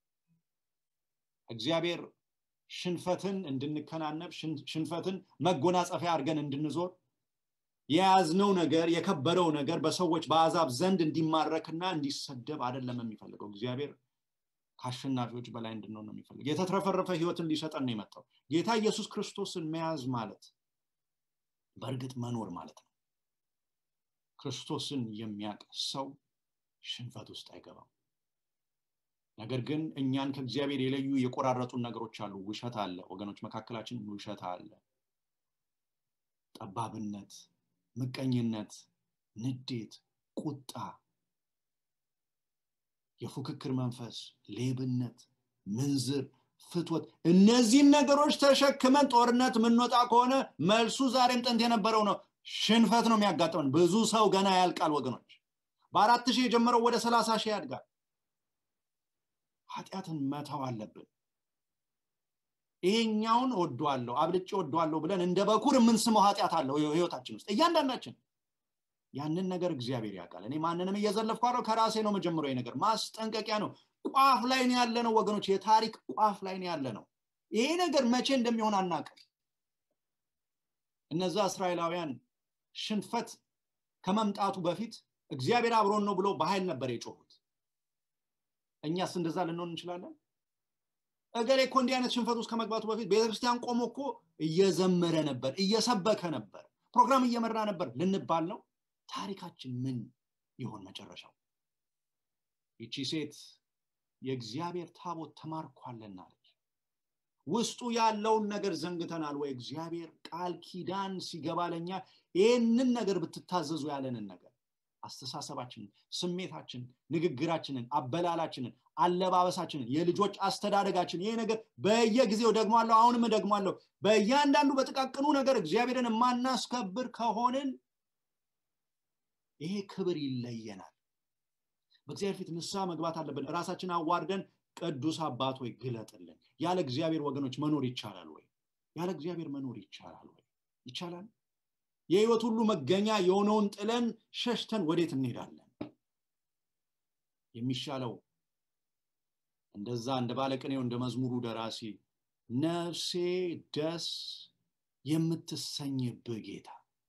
እግዚአብሔር ሽንፈትን እንድንከናነብ ሽንፈትን መጎናጸፊያ አድርገን እንድንዞር የያዝነው ነገር የከበረው ነገር በሰዎች በአዛብ ዘንድ እንዲማረክና እንዲሰደብ አይደለም የሚፈልገው እግዚአብሔር ከአሸናፊዎች በላይ እንድንሆን ነው የሚፈልግ የተትረፈረፈ ህይወትን ሊሰጠን ነው የመጣው ጌታ ኢየሱስ ክርስቶስን መያዝ ማለት በእርግጥ መኖር ማለት ነው ክርስቶስን የሚያቅ ሰው ሽንፈት ውስጥ አይገባም ነገር ግን እኛን ከእግዚአብሔር የለዩ የቆራረጡን ነገሮች አሉ ውሸት አለ ወገኖች መካከላችን ውሸት አለ ጠባብነት ምቀኝነት ንዴት ቁጣ የፉክክር መንፈስ ሌብነት ምንዝር ፍትወት እነዚህን ነገሮች ተሸክመን ጦርነት የምንወጣ ከሆነ መልሱ ዛሬም ጥንት የነበረው ነው ሽንፈት ነው የሚያጋጥመን ብዙ ሰው ገና ያልቃል ወገኖች በአራት ሺህ የጀመረው ወደ ሰላሳ ሺህ ያድጋል ኃጢአትን መተው አለብን ይሄኛውን ወዷለሁ አብልጭ ወዷለሁ ብለን እንደ በኩር የምንስመው ኃጢአት አለው ህይወታችን ውስጥ እያንዳንዳችን ያንን ነገር እግዚአብሔር ያውቃል እኔ ማንንም እየዘለፍኩ አለው ከራሴ ነው መጀመሪያ ነገር ማስጠንቀቂያ ነው ቋፍ ላይ ነው ያለ ነው ወገኖች የታሪክ ቋፍ ላይ ነው ያለ ነው ይሄ ነገር መቼ እንደሚሆን አናቅም እነዛ እስራኤላውያን ሽንፈት ከመምጣቱ በፊት እግዚአብሔር አብሮን ነው ብሎ በኃይል ነበር የጮሁት እኛስ እንደዛ ልንሆን እንችላለን እገሌ እኮ እንዲህ አይነት ሽንፈት ውስጥ ከመግባቱ በፊት ቤተክርስቲያን ቆሞ እኮ እየዘመረ ነበር እየሰበከ ነበር ፕሮግራም እየመራ ነበር ልንባል ነው ታሪካችን ምን ይሆን መጨረሻው ይቺ ሴት የእግዚአብሔር ታቦት ተማርኳልና አለች ውስጡ ያለውን ነገር ዘንግተናል ወይ እግዚአብሔር ቃል ኪዳን ሲገባ ለኛ ይህንን ነገር ብትታዘዙ ያለንን ነገር አስተሳሰባችንን ስሜታችንን ንግግራችንን አበላላችንን አለባበሳችንን የልጆች አስተዳደጋችን ይሄ ነገር በየጊዜው ደግሟለሁ አሁንም ደግሟለሁ በእያንዳንዱ በጥቃቅኑ ነገር እግዚአብሔርን የማናስከብር ከሆንን ይሄ ክብር ይለየናል በእግዚአብሔር ፊት ንስሐ መግባት አለብን ራሳችን አዋርደን ቅዱስ አባት ወይ ግለጥልን ያለ እግዚአብሔር ወገኖች መኖር ይቻላል ወይ ያለ እግዚአብሔር መኖር ይቻላል ወይ ይቻላል የህይወት ሁሉ መገኛ የሆነውን ጥለን ሸሽተን ወዴት እንሄዳለን የሚሻለው እንደዛ እንደ ባለቅኔው እንደ መዝሙሩ ደራሲ ነፍሴ ደስ የምትሰኝብህ ጌታ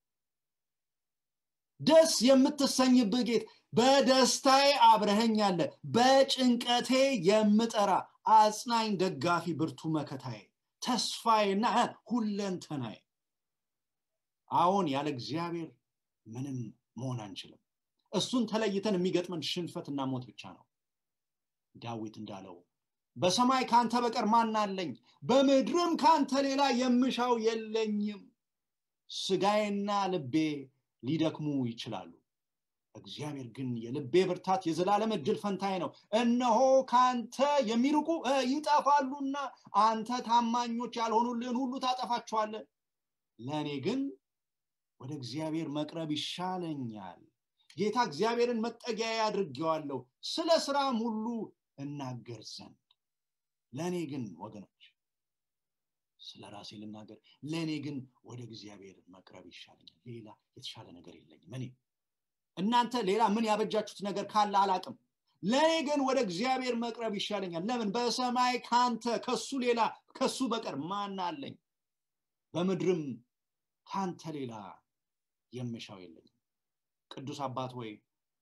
ደስ የምትሰኝብህ ጌታ በደስታዬ አብረኸኝ አለ በጭንቀቴ የምጠራ አጽናኝ ደጋፊ ብርቱ መከታዬ ተስፋዬና ሁለንተናዬ አሁን ያለ እግዚአብሔር ምንም መሆን አንችልም እሱን ተለይተን የሚገጥመን ሽንፈትና ሞት ብቻ ነው ዳዊት እንዳለው በሰማይ ካንተ በቀር ማን አለኝ በምድርም ካንተ ሌላ የምሻው የለኝም ስጋዬና ልቤ ሊደክሙ ይችላሉ እግዚአብሔር ግን የልቤ ብርታት የዘላለም እድል ፈንታዬ ነው እነሆ ከአንተ የሚርቁ ይጠፋሉና አንተ ታማኞች ያልሆኑልን ሁሉ ታጠፋቸዋለን ለእኔ ግን ወደ እግዚአብሔር መቅረብ ይሻለኛል ጌታ እግዚአብሔርን መጠጊያ አድርጌዋለሁ ስለ ስራም ሁሉ እናገር ዘንድ ለእኔ ግን ወገኖች ስለ ራሴ ልናገር ለእኔ ግን ወደ እግዚአብሔር መቅረብ ይሻለኛል ሌላ የተሻለ ነገር የለኝም እኔ እናንተ ሌላ ምን ያበጃችሁት ነገር ካለ አላቅም ለእኔ ግን ወደ እግዚአብሔር መቅረብ ይሻለኛል ለምን በሰማይ ካንተ ከሱ ሌላ ከሱ በቀር ማን አለኝ በምድርም ካንተ ሌላ የምሻው የለኝም ቅዱስ አባት ወይ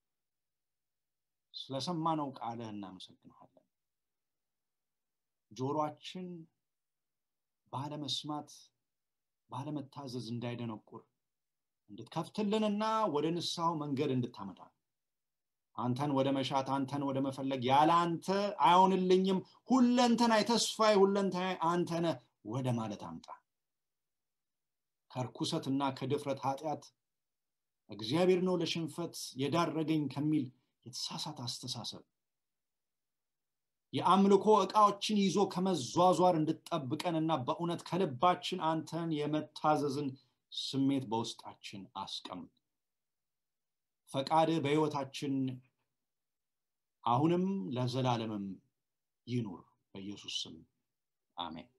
ስለሰማነው ቃልህ እናመሰግንሃለን ጆሮአችን ባለመስማት ባለመታዘዝ እንዳይደነቁር እንድትከፍትልንና ወደ ንስሐው መንገድ እንድታመጣ አንተን ወደ መሻት አንተን ወደ መፈለግ ያለ አንተ አይሆንልኝም ሁለንተና የተስፋዬ ሁለንተና አንተነ ወደ ማለት አምጣ ከርኩሰትና ከድፍረት ኃጢአት እግዚአብሔር ነው ለሽንፈት የዳረገኝ ከሚል የተሳሳተ አስተሳሰብ የአምልኮ እቃዎችን ይዞ ከመዟዟር እንድጠብቀንና በእውነት ከልባችን አንተን የመታዘዝን ስሜት በውስጣችን አስቀምጥ ፈቃድ በህይወታችን አሁንም ለዘላለምም ይኑር በኢየሱስ ስም አሜን